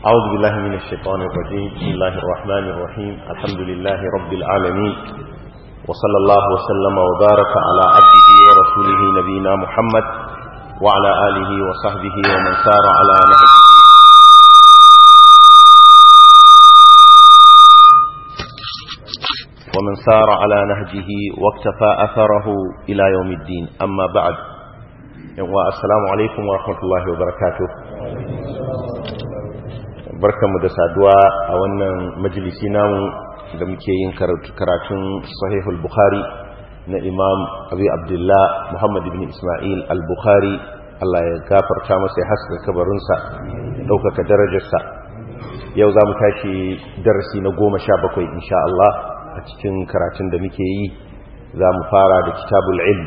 أعوذ بالله من الشيطان الرجيم بسم الله الرحمن الرحيم الحمد لله رب العالمين وصلى الله وسلم وبارك على عبده ورسوله نبينا محمد وعلى آله وصحبه ومن سار على نهجه ومن سار على نهجه واكتفى أثره إلى يوم الدين أما بعد السلام عليكم ورحمة الله وبركاته barkanmu da saduwa a wannan majalisi namu da muke yin karatun sahihul bukhari na imam abu abdullah muhammad ibn ismail al-bukhari allah ya gafarta masa ya haska kabarinsa ya ɗaukaka darajarsa yau za mu tashi darasi na goma sha bakwai insha Allah a cikin karatun da muke yi za mu fara da kitabul ilm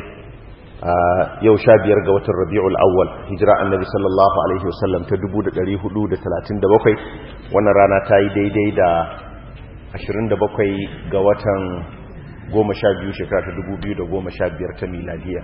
yau sha biyar ga watan rabi'ul awwal hijira annabi sallallahu alaihi wasallam ta 1437 wannan rana ta yi daidai da 27 ga watan 12 shekara ta 2015 ta miladiya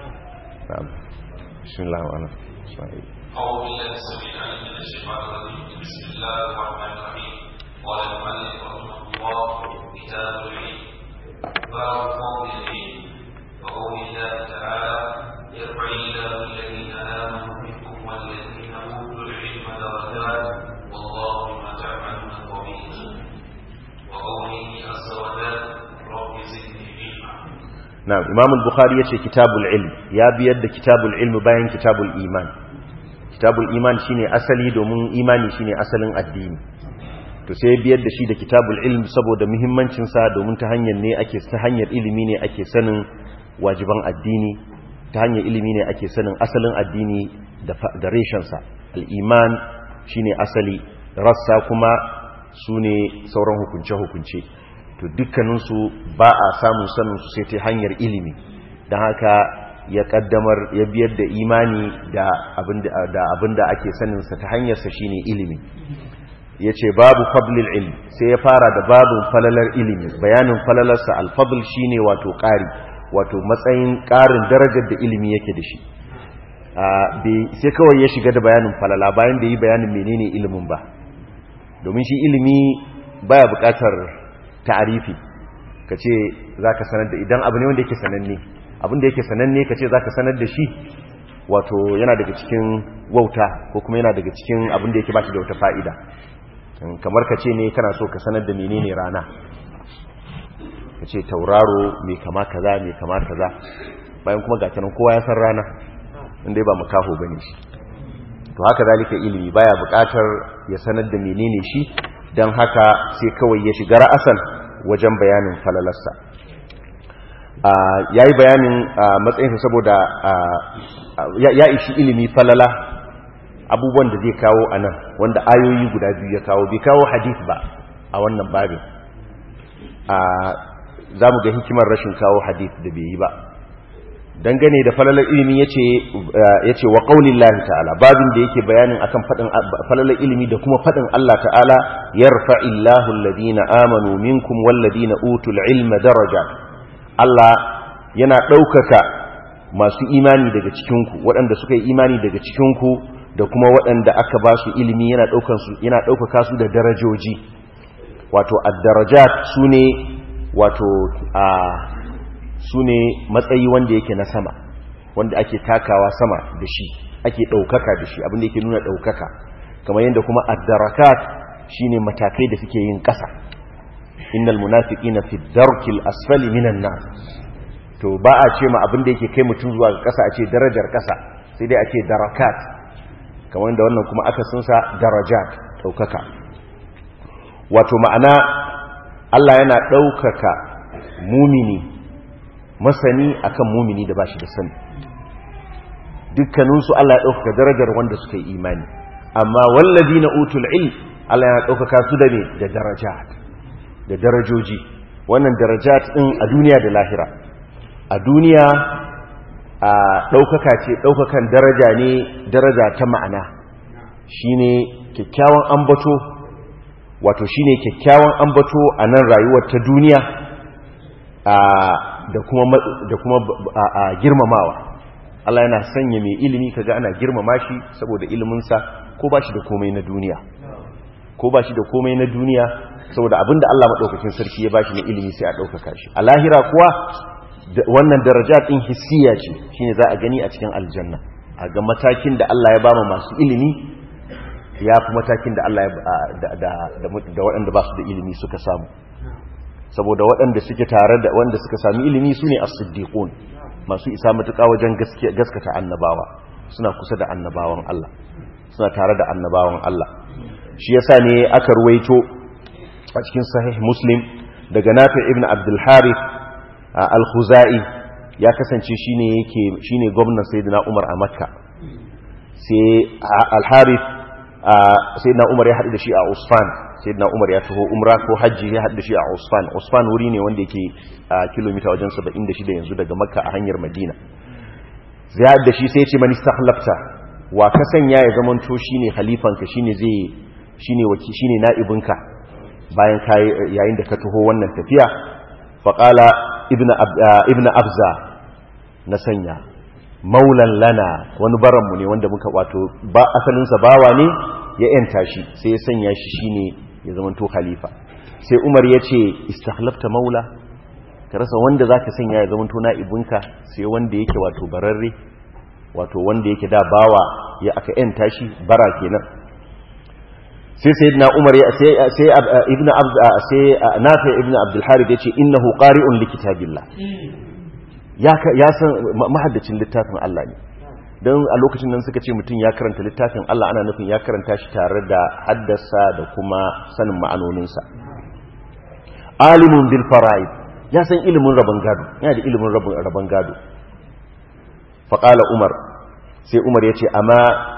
bismillah wa ana أعوذ بالله السميع العليم من الشيطان الرجيم بسم الله الرحمن الرحيم قال المؤلف رحمه الله كتاب العلم باب فضل العلم وقول الله تعالى يرفع الله الذين آمنوا منكم والذين أوتوا العلم درجات والله بما تعملون خبير وقوله عز وجل رب زدني علما na'am imam al-bukhari yace kitabul ilm ya biyar da kitabul ilm bayan kitabul iman kitabul iman shine asali domin imani shine asalin addini to sai biyar da shi da kitabul ilm saboda muhimmancin sa domin ta hanyar ne ake ta hanyar ilimi ne ake sanin wajiban addini ta hanyar ilimi ne ake sanin asalin addini da da reshen sa al-iman shine asali rassa kuma sune sauran hukunce hukunce to dukkaninsu ba a samun sanin su sai ta hanyar ilimi don haka ya kaddamar ya biyar da imani da abinda ake saninsa ta hanyarsa shine ilimi ya ce babu fablil ilmi sai ya fara da babin falalar ilimi bayanin falalarsa alfabl shine wato ƙari wato matsayin ƙarin darajar da ilimi yake da shi sai kawai ya shiga da bayanin falala bayan da yi bayanin menene ilimin ba domin shi ilimi baya buƙatar ta'arifi ka ce za ka sanar da idan abu ne wanda yake sananne abin da yake sananne ka ce za ka sanar da shi wato yana daga cikin wauta ko kuma yana daga cikin abin da yake ba shi da wata fa'ida kamar ka ce ne kana so ka sanar da menene rana ka ce tauraro mai kama kaza mai kama kaza bayan kuma ga tanan kowa ya san rana inda ba makaho bane shi to haka zalika ilimi baya bukatar ya sanar da menene shi don haka sai kawai ya shiga ra'asan wajen bayanin falalarsa ya yi bayanin matsayinsa saboda ya ishi ilimi falala abubuwan da zai kawo a nan wanda ayoyi guda biyu ya kawo bai kawo hadith ba a wannan babin za mu ga hikimar rashin kawo hadith da bai yi ba dangane da falalar ilimi ya ce wa ƙaunin lahi ta'ala babin da yake bayanin akan faɗin falalar ilimi da kuma faɗin Allah ta'ala yarfa illahu alladhina amanu minkum walladhina utul ilma daraja Allah yana ɗaukaka masu imani daga cikinku waɗanda suka yi imani daga cikinku da kuma waɗanda aka ba su ilimi yana yana ɗaukaka su da darajoji wato ad-darajat sune wato a su ne matsayi wanda yake na sama wanda ake takawa sama da shi ake ɗaukaka da shi abinda yake nuna ɗaukaka kamar yadda kuma addarakat shi ne matakai da suke yin ƙasa innal munafiki na fi darkil asfali minan na to ba a ce ma abinda yake kai mutum zuwa ga ƙasa a ce darajar ƙasa sai dai a ce darakat kamar yadda wannan kuma aka sunsa darajat ɗaukaka wato ma'ana Allah yana ɗaukaka mumini masani akan mumini da bashi da sani dukkaninsu Allah ya ɗaukaka darajar wanda suka yi imani amma wallazi na utul ilm Allah ya ɗaukaka su da ne da darajat da darajoji wannan darajat ɗin a duniya da lahira a duniya a ɗaukaka ce ɗaukakan daraja ne daraja ta ma'ana shine kyakkyawan ambato wato shine kyakkyawan ambato a nan rayuwar ta duniya da kuma da kuma girmamawa Allah yana sanya mai ilimi kaga ana girmama shi saboda iliminsa ko ba shi da komai na duniya ko ba shi da komai na duniya saboda abinda Allah maɗaukakin sarki ya bashi na ilimi sai a ɗaukaka shi a lahira kuwa wannan daraja ɗin hissiya ce shine za a gani a cikin aljanna a ga matakin da Allah ya ba masu ilimi ya fi matakin da Allah da waɗanda ba su da ilimi suka samu saboda waɗanda suke tare da wanda suka sami ilimi su ne as-siddiqun masu isa matuƙa wajen gaskata annabawa suna kusa da annabawan Allah suna tare da annabawan Allah shi yasa ne aka ruwaito a cikin sahih muslim daga nafi ibn abdul harith al-khuzai ya kasance shine yake shine gwamnan sayyidina umar a makka sai al-harith sayyidina umar ya haɗu da shi a usfan sayyidina umar ya taho umra ko hajji ya haɗu da shi a usfan usfan wuri ne wanda yake a kilomita wajen 76 yanzu daga makka a hanyar madina zai haɗu da shi sai ya ce mani sahlafta wa ka sanya ya zamanto shine halifanka shine zai shine waki shine na'ibinka bayan kai yayin da ka taho wannan tafiya faqala ibnu ibnu abza na sanya maulan lana wani baranmu ne wanda muka wato ba asalinsa bawa ne ya yanta shi sai ya sanya shi shine ya zamanto khalifa sai umar ya ce istakhlafta maula ka rasa wanda zaka sanya ya zamanto na'ibinka sai wanda yake wato bararre wato wanda yake da bawa ya aka yanta shi bara kenan sai sayyidina umar ya sai sai ibnu abd sai nafi ibnu abdul harith yace innahu qari'un likitabillah ya san mahaddacin littafin Allah ne don a lokacin nan suka ce mutum ya karanta littafin Allah ana nufin ya karanta shi tare da haddasa da kuma sanin ma'anoninsa alimun bil fara'id ya san ilimin rabon gado yana da ilimin rabon gado faƙala umar sai umar ya ce amma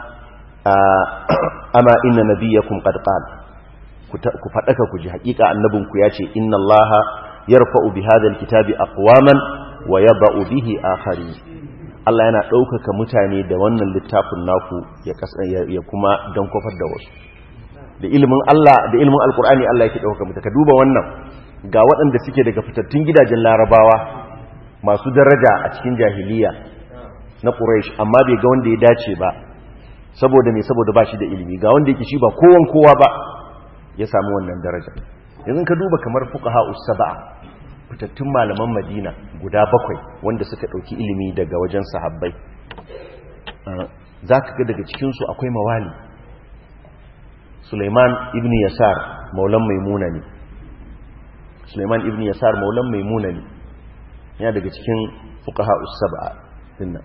amma inna nabiyyakum qad qala ku faɗaka ku ji haƙiƙa annabinku ya ce inna allaha yarfa'u bi hadha alkitabi aqwaman wa yaba'u bihi akhari Allah yana ɗaukaka mutane da wannan littafin naku ya kuma don kofar da wasu da ilimin Allah da ilimin alkur'ani Allah yake ɗaukaka mutane ka duba wannan ga waɗanda suke daga fitattun gidajen larabawa masu daraja a cikin jahiliya na quraish amma bai ga wanda ya dace ba saboda me saboda ba shi da ilimi ga wanda yake shi ba kowan kowa ba ya samu wannan daraja yanzu ka duba kamar fuqaha us-sab'a fitattun malaman madina guda bakwai wanda suka ɗauki ilimi daga wajen sahabbai za ka ga daga cikinsu akwai mawali suleiman ibn yasar maulan maimuna ne suleiman ibn yasar maulan maimuna ne yana daga cikin fukaha usaba dinnan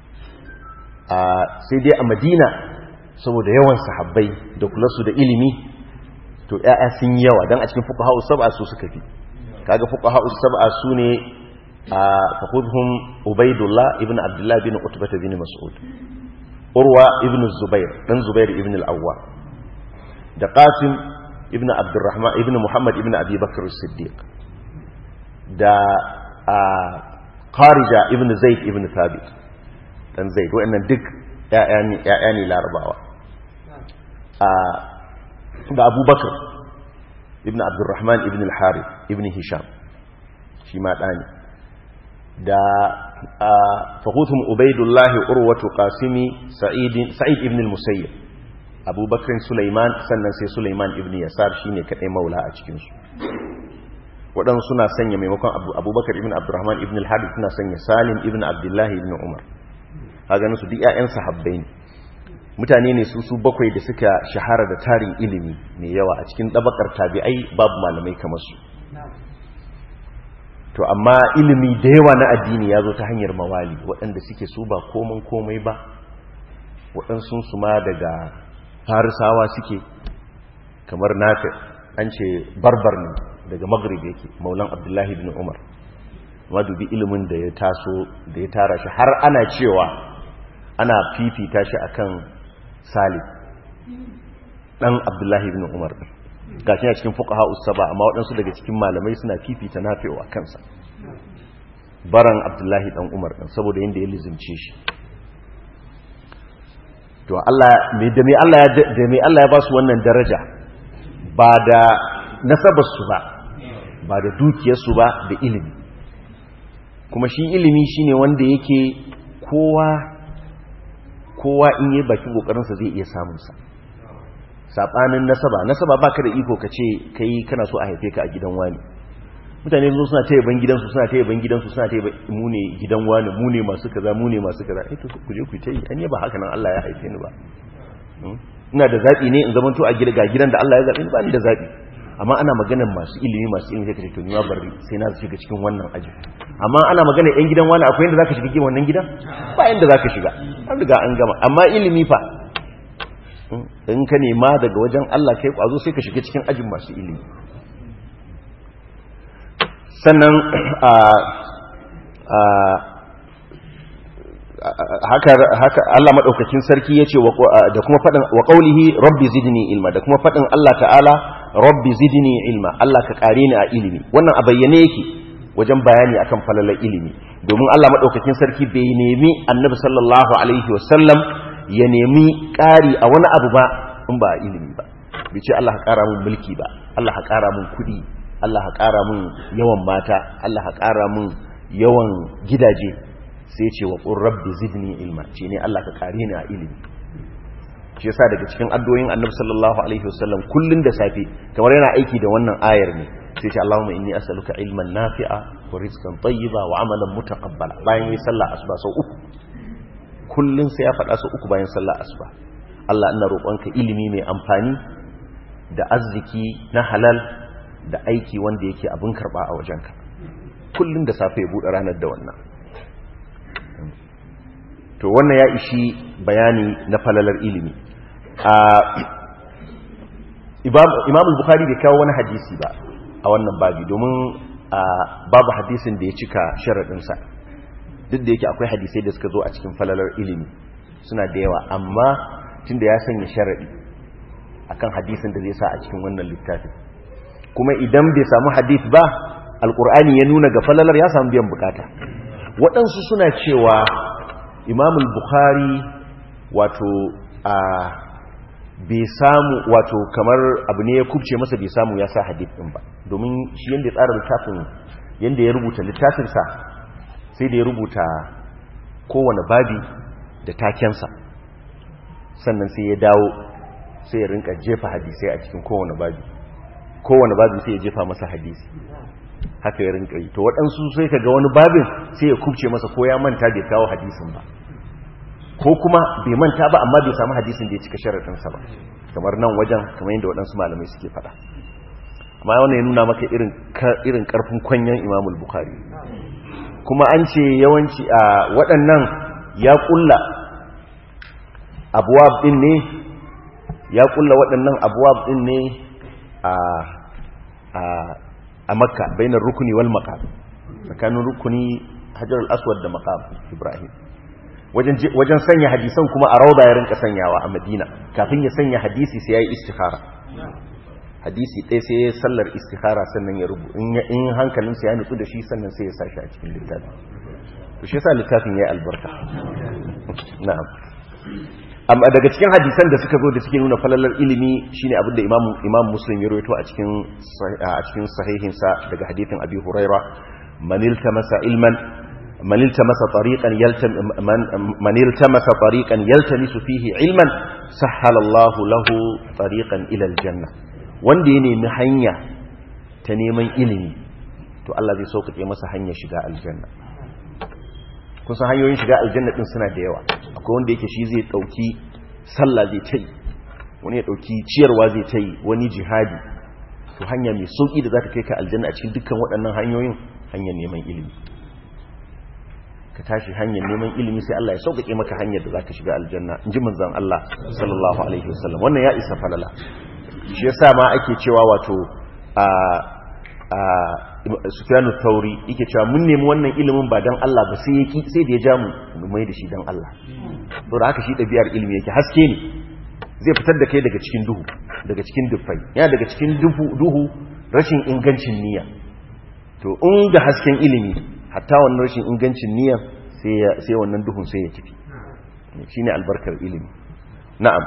sai dai a madina saboda yawan sahabbai da kula su da ilimi to 'ya'ya sun yawa don a cikin fukaha usaba su suka fi kaga fuqaha us-sab'a sune a fakhudhum ubaydullah ibn abdullah bin utbah bin mas'ud urwa ibn zubair dan zubair ibn al-awwa da qasim ibn abdurrahman ibn muhammad ibn abi bakr as-siddiq da kharija ibn zaid ibn thabit dan zaid wa'annan duk ya'yani ya'yani larabawa a da abubakar ibn abdurrahman ibn al-harith ibn hisham shi ma ɗani da fahutum ubaidullahi urwatu qasimi sa'id ibn al-musayyib abubakar sulaiman sannan sai sulaiman ibn yasar shine kadai maula a cikinsu waɗansu suna sanya maimakon abubakar ibn abdurrahman ibn al-harith suna sanya salim ibn abdullahi ibn umar haga su duk 'ya'yan sahabbai ne mutane ne su su bakwai da suka shahara da tarin ilimi mai yawa a cikin ɗabakar tabi'ai babu malamai kamar su to amma ilimi da yawa na addini ya zo ta hanyar mawali waɗanda suke su ba komai komai ba waɗansu su ma daga farisawa suke kamar nafi an ce barbar ne daga maghrib yake maulan abdullahi bin umar ma dubi ilimin da ya taso da ya tara shi har ana cewa ana fifita shi akan salif dan abdullahi ibn umar gashi a cikin fuqaha usaba amma waɗansu daga cikin malamai suna fifita nafi'u a kansa baran abdullahi dan umar dan saboda yanda ya lizimce shi to Allah me da me Allah ya da me Allah ya ba su wannan daraja ba da nasabar su ba ba da dukiyar su ba da ilimi kuma shi ilimi shine wanda yake kowa kowa in yi bakin kokarinsa zai iya samunsa sabanin nasaba nasaba baka da iko ka ce kai kana so a haife ka a gidan wani mutane zo suna taya ban gidansu suna taya ban gidansu suna taya mu ne gidan wani mu ne masu kaza mu ne masu kaza eh to ku je ku tayi an ba haka nan Allah ya haife ni ba ina da zabi ne in zamanto a gida ga gidan da Allah ya zabe ni ba ni da zabi amma ana maganar masu ilimi masu ilimi sai ka ce to ni ma bari sai na shiga cikin wannan aji amma ana maganar yan gidan wani akwai yanda zaka shiga cikin wannan gidan ba yanda zaka shiga an riga an gama amma ilimi fa in ka nema daga wajen Allah kai kwazo sai ka shiga cikin ajin masu ilimi sannan a haka haka Allah madaukakin sarki yace da kuma fadin wa qaulihi rabbi zidni ilma da kuma fadin Allah ta'ala rabbi zidni ilma Allah ka kare ni a ilimi wannan a bayyane yake wajen bayani akan falalar ilimi domin Allah madaukakin sarki bai nemi annabi sallallahu alaihi wasallam ya nemi ƙari a wani abu ba in ba a ilimi ba bai ce Allah ka ƙara mun mulki ba Allah ka ƙara mun kuɗi Allah ka ƙara mun yawan mata Allah ka ƙara mun yawan gidaje sai ce wa qur rabbi zidni ilma ce ne Allah ka ƙare ni a ilimi shi yasa daga cikin addu'o'in Annabi sallallahu alaihi wasallam kullun da safe kamar yana aiki da wannan ayar ne sai ce Allahumma inni as'aluka ilman nafi'a wa rizqan tayyiba wa amalan mutaqabbala bayan yi sallah asuba sau uku kullun sai ya faɗa sau uku bayan sallah asuba Allah ina roƙonka ilimi mai amfani da arziki na halal da aiki wanda yake abin karɓa a wajenka kullun da safe ya buɗe ranar da wannan to wannan ya ishi bayani na falalar ilimi imam bukhari bai kawo wani hadisi ba a wannan babi domin babu hadisin da ya cika sharaɗinsa duk da yake akwai hadisai da suka zo a cikin falalar ilimi suna da yawa amma tun da ya sanya sharaɗi akan hadisin da zai sa a cikin wannan littafin kuma idan bai samu hadis ba alkur'ani ya nuna ga falalar ya samu biyan bukata waɗansu suna cewa imamul bukhari wato a bai samu wato kamar abu ne ya kubce masa bai samu ya sa hadith din ba domin shi yanda ya tsara littafin yanda ya rubuta littafinsa sai da ya rubuta kowane babi da takensa sannan sai ya dawo sai ya rinka jefa hadisai a cikin kowane babi kowane babi sai ya jefa masa hadisi haka ya rinka yi to waɗansu sai ka ga wani babin sai ya kubce masa ko ya manta bai kawo hadisin ba ko kuma bai manta ba amma bai samu hadisin da ya cika sharaɗinsa ba kamar nan wajen kamar yadda waɗansu malamai suke faɗa amma wannan ya nuna maka irin ƙarfin kwanyen imamul bukhari kuma an ce yawanci a waɗannan ya ƙulla abuwab ɗin ne ya ƙulla waɗannan abuwab ɗin ne a makka bainar rukuni wal maqam tsakanin rukuni hajar al-aswad da maqam ibrahim wajen sanya hadisan kuma a rauda ya rinka sanyawa a madina kafin ya sanya hadisi sai ya yi istikhara hadisi ɗaya sai ya sallar istikhara sannan ya rubu in hankalinsa ya nutsu da shi sannan sai ya sashi a cikin littafi to shi yasa littafin ya yi albarka na'am amma daga cikin hadisan da suka zo da suke nuna falalar ilimi shine abinda imam imam muslim ya rawaito a cikin a cikin sahihinsa daga hadithin abi huraira man iltamasa ilman من التمس طريقا يلتم من, من التمس طريقا يلتمس فيه علما سهل الله له طريقا الى الجنه wanda ya nemi hanya ta neman ilimi to Allah zai sauƙaƙe masa hanyar shiga aljanna kun san hanyoyin shiga aljanna din suna da yawa akwai wanda yake shi zai dauki sallah zai tai wani ya dauki ciyarwa zai tai wani jihadi to hanya mai sauki da za ta kai ka aljanna a cikin dukkan waɗannan hanyoyin hanyar neman ilimi ka tashi hanyar neman ilimi sai Allah ya sauƙaƙe maka hanyar da zaka shiga aljanna in ji manzon Allah sallallahu alaihi wasallam wannan ya isa falala shi yasa ma ake cewa wato a a Sufyanu Thauri yake cewa mun nemi wannan ilimin ba dan Allah ba sai yaki sai da ya ja mu mu mai da shi dan Allah to da haka shi ɗabi'ar ilimi yake haske ne zai fitar da kai daga cikin duhu daga cikin dufai yana daga cikin duhu rashin ingancin niyya to in ga hasken ilimi hatta wannan rashin ingancin niyyar sai wannan duhun sai ya tafi shine albarkar ilimi na'am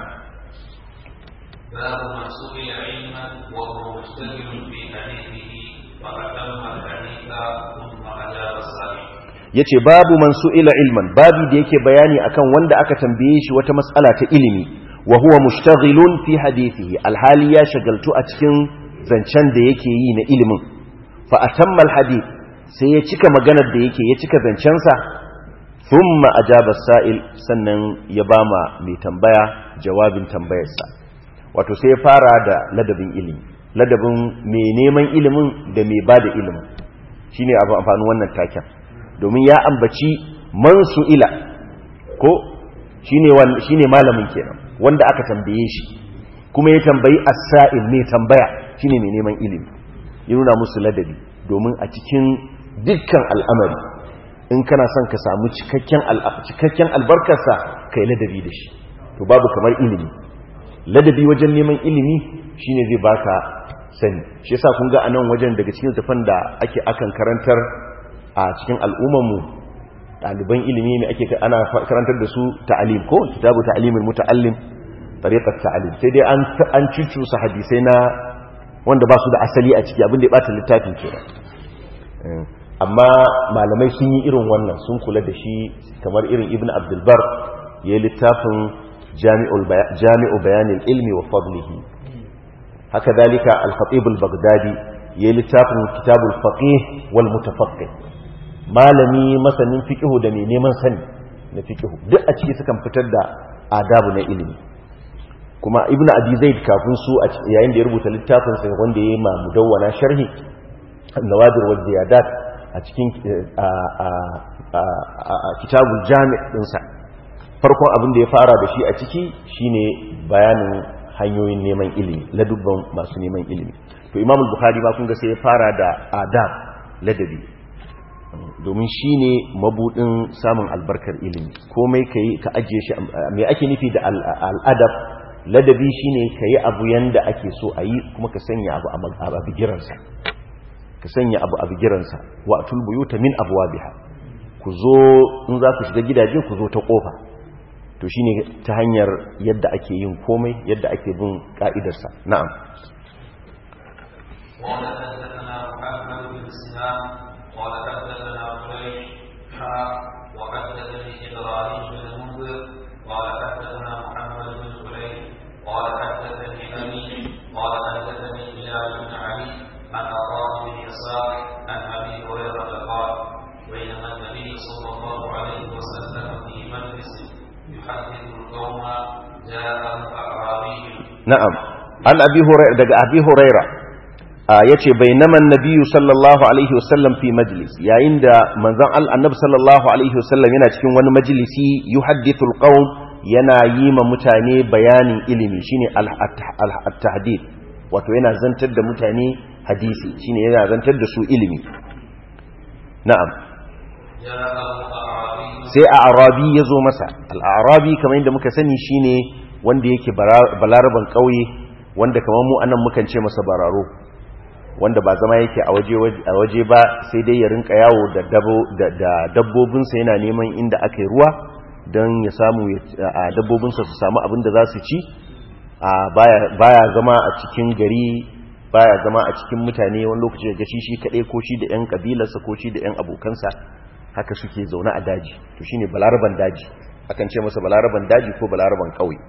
باب من سئل علما وهو مشتغل في حديثه فأتم الحديث ثم أجاب السائل yace babu man su'ila ilman babu da yake bayani akan wanda aka tambaye shi wata mas'ala ta ilimi wa huwa mushtaghilun fi hadithihi alhali ya shagaltu a cikin zancen da yake yi na ilimin fa atamma alhadith sai ya cika maganar da yake ya cika zancensa thumma ajaba sa'il sannan ya bama mai tambaya jawabin tambayarsa wato sai ya fara da ladabin ilimi ladabin mai neman ilimin da mai bada ilimin shine abu amfanin wannan taken domin ya ambaci man su'ila ko shine shine malamin kenan wanda aka tambaye shi kuma ya tambayi as-sa'il mai tambaya shine mai neman ilimi ya nuna musu ladabi domin a cikin dukkan al'amari in kana son ka samu cikakken cikakken albarkarsa kai ladabi da shi to babu kamar ilimi ladabi wajen neman ilimi shine zai baka sani shi yasa kun ga anan wajen daga cikin tafan da ake akan karantar a cikin al'ummar mu ɗaliban ilimi ne ake ana karantar da su ta'alim ko kitabu ta'alimul muta'allim tariqat ta'alim sai dai an an cucusa hadisai na wanda ba su da asali a ciki abin da ya bata littafin kenan amma malamai sun yi irin wannan sun kula da shi kamar irin ibn abdulbar ya yi littafin jami'u bayanin ilmi wa fadlihi haka dalika al-khatibul baghdadi ya yi littafin kitabul faqih wal mutafaqqih malami masanin fiqhu da mai neman sani na fiqhu duk a ciki sukan fitar da adabu na ilimi kuma ibn abi zaid kafin su yayin da ya rubuta littafin sa wanda ya yi ma mudawwana sharhi nawadir wal ziyadat a cikin kitabul jami' dinsa farkon abin da ya fara da shi a ciki shine bayanin hanyoyin neman ilimi ladubban masu neman ilimi to imam bukhari ba kun ga sai ya fara da adab ladabi domin shine mabudin samun albarkar ilimi komai kai ka ajiye shi me ake nufi da al'adab ladabi shine kai abu yanda ake so a yi kuma ka sanya abu a bigiransa ka sanya abu a bigiransa wa atul buyuta min abwabiha ku zo in za ku shiga gidaje ku zo ta kofa to shine ta hanyar yadda ake yin komai yadda ake bin ka'idarsa na'am قال حدثنا محمد بن سنان قال حدثنا قريش حا وحدثني ابراهيم بن المنذر قال حدثنا محمد بن قريش قال حدثني ابي قال حدثني هلال بن علي عن عطاء بن يسار عن ابي هريره قال بينما النبي صلى الله عليه وسلم في مجلس يحدث القوم جاء اعرابي na'am an abi hurairah daga abi hurairah yace bainaman nabiyyu sallallahu alaihi wasallam fi majlis yayin da manzon annabi sallallahu alaihi wasallam yana cikin wani majlisi yuhaddithu alqawm yana yi ma mutane bayanin ilimi shine al-tahdid wato yana zantar da mutane hadisi shine yana zantar da su ilimi na'am جاء اعرابي sai a arabi ya zo masa al'arabi kamar yadda muka sani shine wanda yake balaraban ƙauye wanda kamar mu anan mukan ce masa bararo wanda ba zama yake a waje ba sai dai ya rinka yawo da dabbobinsa yana neman inda aka yi ruwa don ya samu a dabbobinsa su samu abin da za su ci baya zama a cikin gari baya zama a cikin mutane wani lokaci ga shi shi kaɗai ko shi da 'yan ƙabilarsa ko shi da 'yan abokansa haka suke zaune a daji to shine balaraban daji akan ce masa balaraban daji ko balaraban ƙauye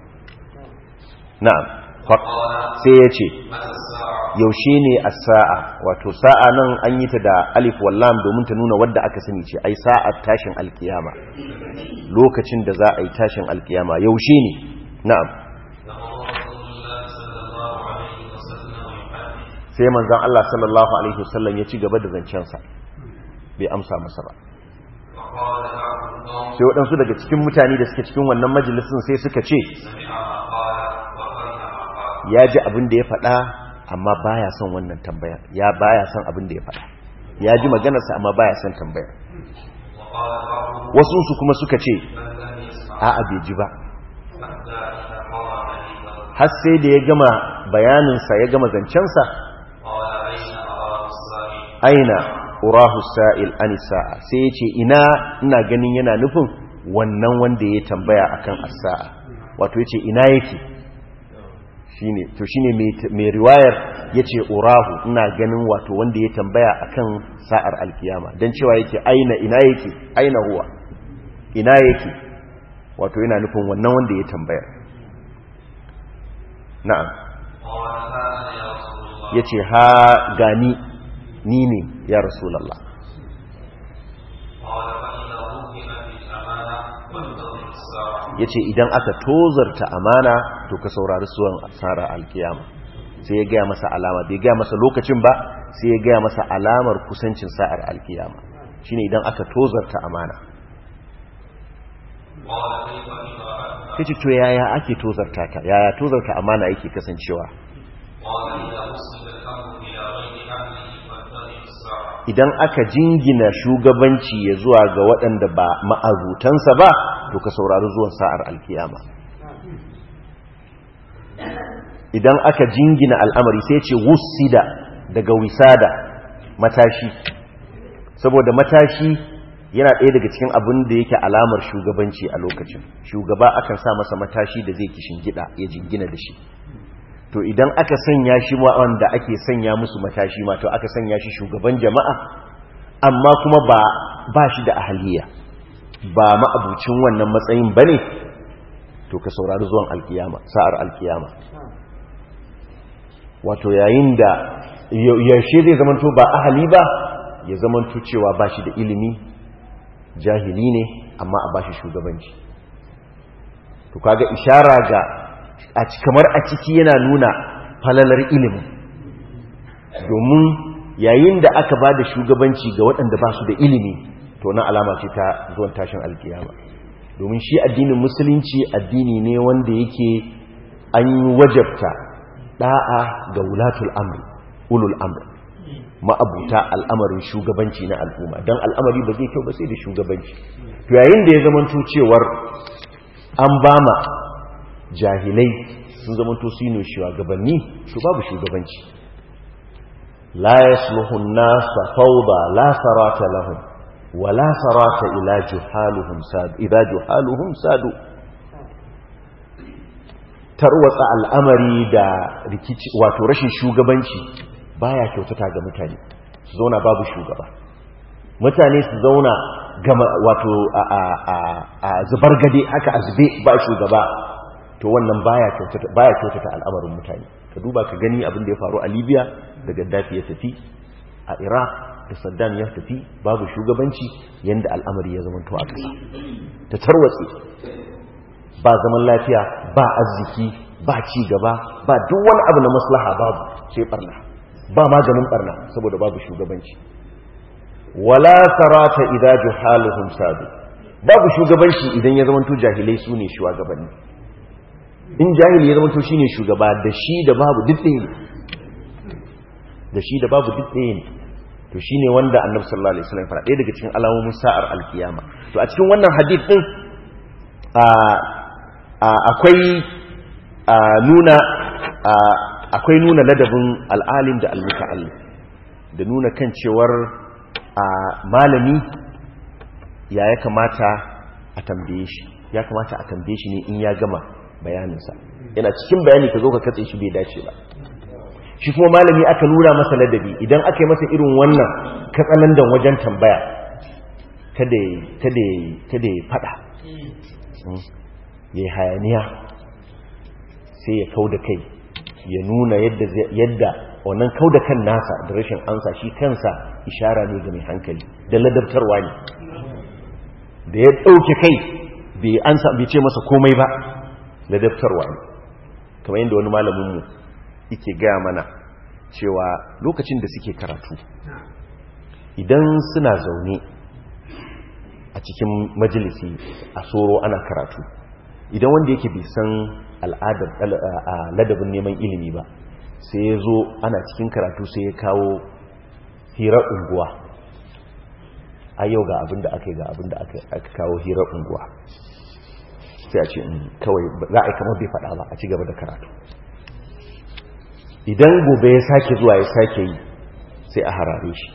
na'am sai ya ce متى الساعه yaushe ne a sa'a wato sa'a nan an yi ta da alif wallam domin ta nuna wadda aka sani ce ai sa'ar tashin alkiyama lokacin da za a yi tashin alkiyama yaushe ne na'am لقد رسول الله صلى الله عليه وسلم يحدث sai manzon Allah sallallahu alaihi wasallam ya ci gaba da zancensa bai amsa masa ba فقال بعض القوم sai waɗansu daga cikin mutane da suke cikin wannan majalisin sai suka ce سمع ما قال وقرن ما قال ya ji abin da ya faɗa amma baya son wannan tambaya ya baya son abin da ya faɗa ya ji maganarsa amma baya son tambaya وقال بعضهم wasu su kuma suka ce من لم يسمع a'a bai ji ba حتى إذا قضى حديثه har sai da ya gama bayaninsa ya gama zancensa قال أين أراه السائل aina urahu sa'il an sa'a sai ya ce ina ina ganin yana nufin wannan wanda ya tambaya akan as-sa'a wato yace ina yake shine to shine mai- mai riwayar yace urahu ina ganin wato wanda ya tambaya akan sa'ar alkiyama dan cewa yake aina ina yake aina huwa ina yake wato yana nufin wannan wanda ya tambaya na'am قال هذا يا رسول الله yace ha gani ni ne ya rasulullah قال فإذا رغم في الأمانة فانتظر الساعة yace idan aka tozarta amana to ka saurari suwan asara alkiyama sai ya gaya masa alama bai gaya masa lokacin ba sai ya gaya masa alamar kusancin sa'ar alkiyama shine idan aka tozarta amana قال كيف إذا أتى kace to yaya ake tozarta ta yaya tozarta amana yake kasancewa قال إذا وصل الأمر إلى غير أهله فانتظر الساعة idan aka jingina shugabanci ya zuwa ga waɗanda ba ma'azutansa ba to ka saurari zuwan sa'ar alkiyama idan aka jingina al'amari sai ce wusida daga wisada matashi saboda matashi yana ɗaya daga cikin abin da yake alamar shugabanci a lokacin shugaba akan sa masa matashi da zai kishin gida ya jingina da shi to idan aka sanya shi wanda ake sanya musu matashi ma to aka sanya shi shugaban jama'a amma kuma ba ba shi da ahaliya ba ma'abucin wannan matsayin bane to ka saurari zuwan alkiyama sa'ar alkiyama wato yayin da yaushe zai zamanto ba ahali ba ya zamanto cewa ba shi da ilimi jahili ne amma a ba shi shugabanci to kaga ishara ga a kamar a ciki yana nuna falalar ilimin domin yayin da aka ba da shugabanci ga waɗanda ba su da ilimi to na alama ce ta zuwan tashin alkiyama domin shi addinin musulunci addini ne wanda yake an yi wajabta da'a ga wulatul amri ulul amri ma'abuta al'amarin shugabanci na al'umma don al'amari ba zai kyau ba sai da shugabanci to yayin da ya zamanto cewar an bama jahilai sun zamanto su ne shugabanni to babu shugabanci la yasluhu an-nasa fawda la sarata lahum wa la sarata ila juhaluhum sadu idha juhaluhum sadu tarwatsa al'amari da rikici wato rashin shugabanci baya kyautata ga mutane su zauna babu shugaba mutane su zauna gama wato a zubar gade haka a zube ba shugaba to wannan baya kyautata baya kyautata al'amarin mutane ka duba ka gani abin da ya faru a Libya da Gaddafi ya tafi a Iraq da Saddam ya tafi babu shugabanci yanda al'amari ya zamanto a ƙasa ta tarwatse ba zaman lafiya ba arziki ba ci gaba ba duk wani abu na maslaha babu sai barna ba maganin barna saboda babu shugabanci wala sarata idza juhaluhum sadu babu shugabanci idan ya zamanto jahilai su ne shugabanni in jahili ya zamanto shine shugaba da shi da babu duk ɗaya ne da shi da babu duk ɗaya ne to shine wanda annabi sallallahu alaihi wasallam fara ɗaya daga cikin alamomin sa'ar alkiyama to a cikin wannan hadith din akwai nuna akwai nuna ladabin al'alim da al-muta'allim da nuna kan cewar malami ya ya kamata a tambaye shi ya kamata a tambaye shi ne in ya gama bayaninsa yana cikin bayani ka zo ka katse shi bai dace ba shi kuma malami aka nuna masa ladabi idan aka yi masa irin wannan katsalandan wajen tambaya kada ya fada ya hayaniya sai ya kau da kai ya nuna yadda wannan kau da kan nasa da rashin ansa shi kansa ishara ne ga mai hankali da ladabtarwa ne da ya ɗauke kai bai ansa bai ce masa komai ba ladabtarwa ne kamar yadda wani malaminmu yake gaya mana cewa lokacin da suke karatu idan suna zaune a cikin majalisi a soro ana karatu idan wanda yake bai san al'adar ladabin neman ilimi ba sai ya zo ana cikin karatu sai ya kawo hirar unguwa a yau ga abinda aka yi ga abinda aka kawo hirar unguwa sai a ce kawai za a yi kamar bai faɗa ba a ci gaba da karatu idan gobe ya sake zuwa ya sake yi sai a harare shi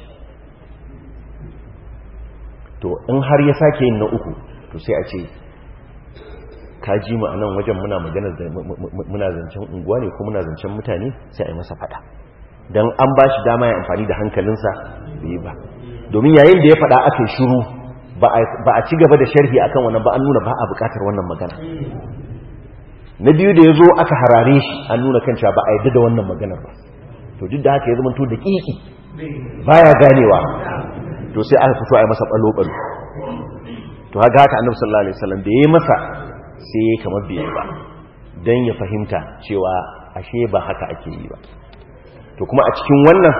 to in har ya sake yin na uku to sai a ce ka ji mu a nan wajen muna magana muna zancen unguwa ne ko muna zancen mutane sai a yi masa fada don an ba shi dama ya amfani da hankalinsa da yi ba domin yayin da ya fada aka yi shuru ba a ci gaba da sharhi akan wannan ba an nuna ba a bukatar wannan magana na biyu da ya zo aka harare shi an nuna kan cewa ba a yadda da wannan maganar ba to duk da haka ya zama to da ƙiƙi baya ganewa to sai aka fito a yi masa ɓalo-ɓalo to haka haka annabi sallallahu alaihi wasallam da ya yi masa sai ya kamar bai ba don ya fahimta cewa ashe ba haka ake yi ba to kuma a cikin wannan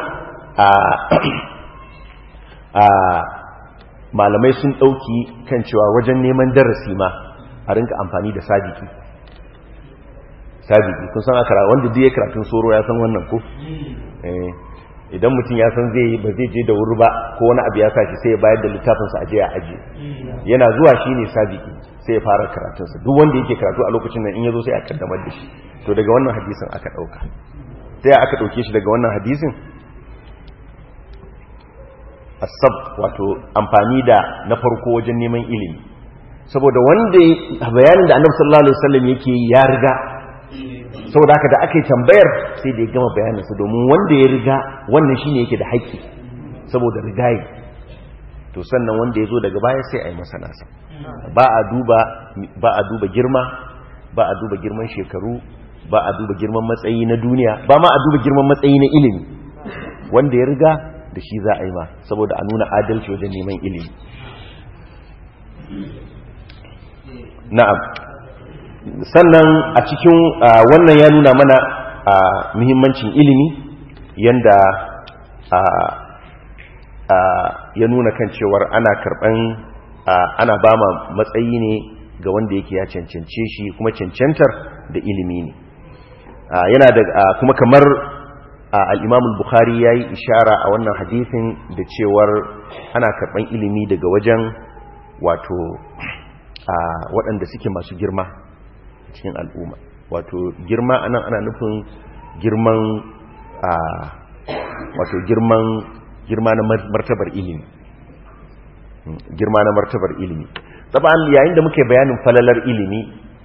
a malamai sun ɗauki kan cewa wajen neman darasi ma a rinka amfani da sadiki sadiki kun san akara wanda duk ya karatun soro ya san wannan ko idan mutum ya san zai ba zai je da wuri ba ko wani abu ya sashi sai ya bayar da littafinsa aje a aje yana zuwa shi ne sadiki sai ya fara karatunsa duk wanda yake karatu a lokacin nan in ya zo sai a kaddamar da shi to daga wannan hadisin aka ɗauka sai aka ɗauke shi daga wannan hadisin asab wato amfani da na farko wajen neman ilimi saboda wanda bayanin da annabi sallallahu alaihi wasallam yake ya riga saboda haka da aka yi tambayar sai da ya gama bayaninsa domin wanda ya riga wannan shine yake da haƙƙi saboda rigayi to sannan wanda ya zo daga baya sai a yi masa nasa ba a duba ba a duba girma ba a duba girman shekaru ba a duba girman matsayi na duniya ba ma a duba girman matsayi na ilimi wanda ya riga da shi za a yi ma saboda a nuna adalci wajen neman ilimi na'am sannan a cikin wannan ya nuna mana muhimmancin ilimi yanda ya nuna kan cewar ana karban ana ba ma matsayi ne ga wanda yake ya cancance shi kuma cancantar da ilimi ne yana da kuma kamar al'imamul bukhari ya yi ishara a wannan hadithin da cewar ana karban ilimi daga wajen wato waɗanda suke masu girma cikin al'umma wato girma anan ana nufin girman a wato girman girma na martabar ilimi girma na martabar ilimi taban yayin da muke bayanin falalar ilimi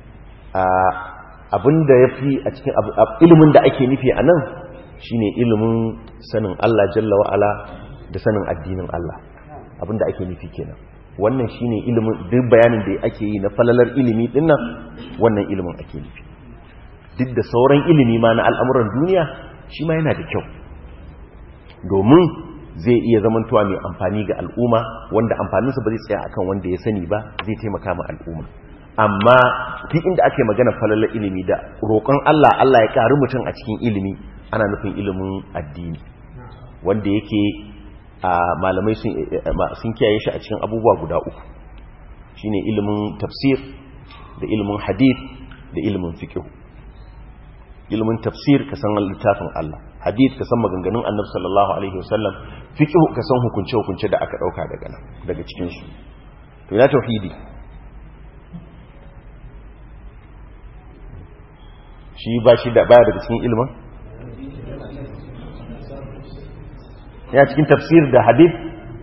abinda ya fi a cikin ilimin da ake nufi a nan shine ilimin sanin Allah jalla wa'ala da sanin addinin Allah abinda ake nufi kenan wannan shine ilimin duk bayanin da ake yi na falalar ilimi dinnan wannan ilimin ake nufi duk da sauran ilimi ma na al'amuran duniya shi ma yana da kyau domin zai iya zamantowa mai amfani ga al'umma wanda amfaninsa ba zai tsaya akan wanda ya sani ba zai taimaka ma al'umma amma duk inda ake magana falalar ilimi da roƙon Allah Allah ya ƙari mutum a cikin ilimi ana nufin ilimin addini wanda yake a malamai sun kiyaye shi a cikin abubuwa guda uku shine ilimin tafsir da ilimin hadith da ilimin fiqh ilimin tafsir ka san littafin Allah hadith ka san maganganun annabi sallallahu alaihi wasallam fiqh ka san hukunce hukunce da aka dauka daga nan daga cikin su to ina tauhidi shi ba shi da baya daga cikin ilimin ya cikin tafsir da hadith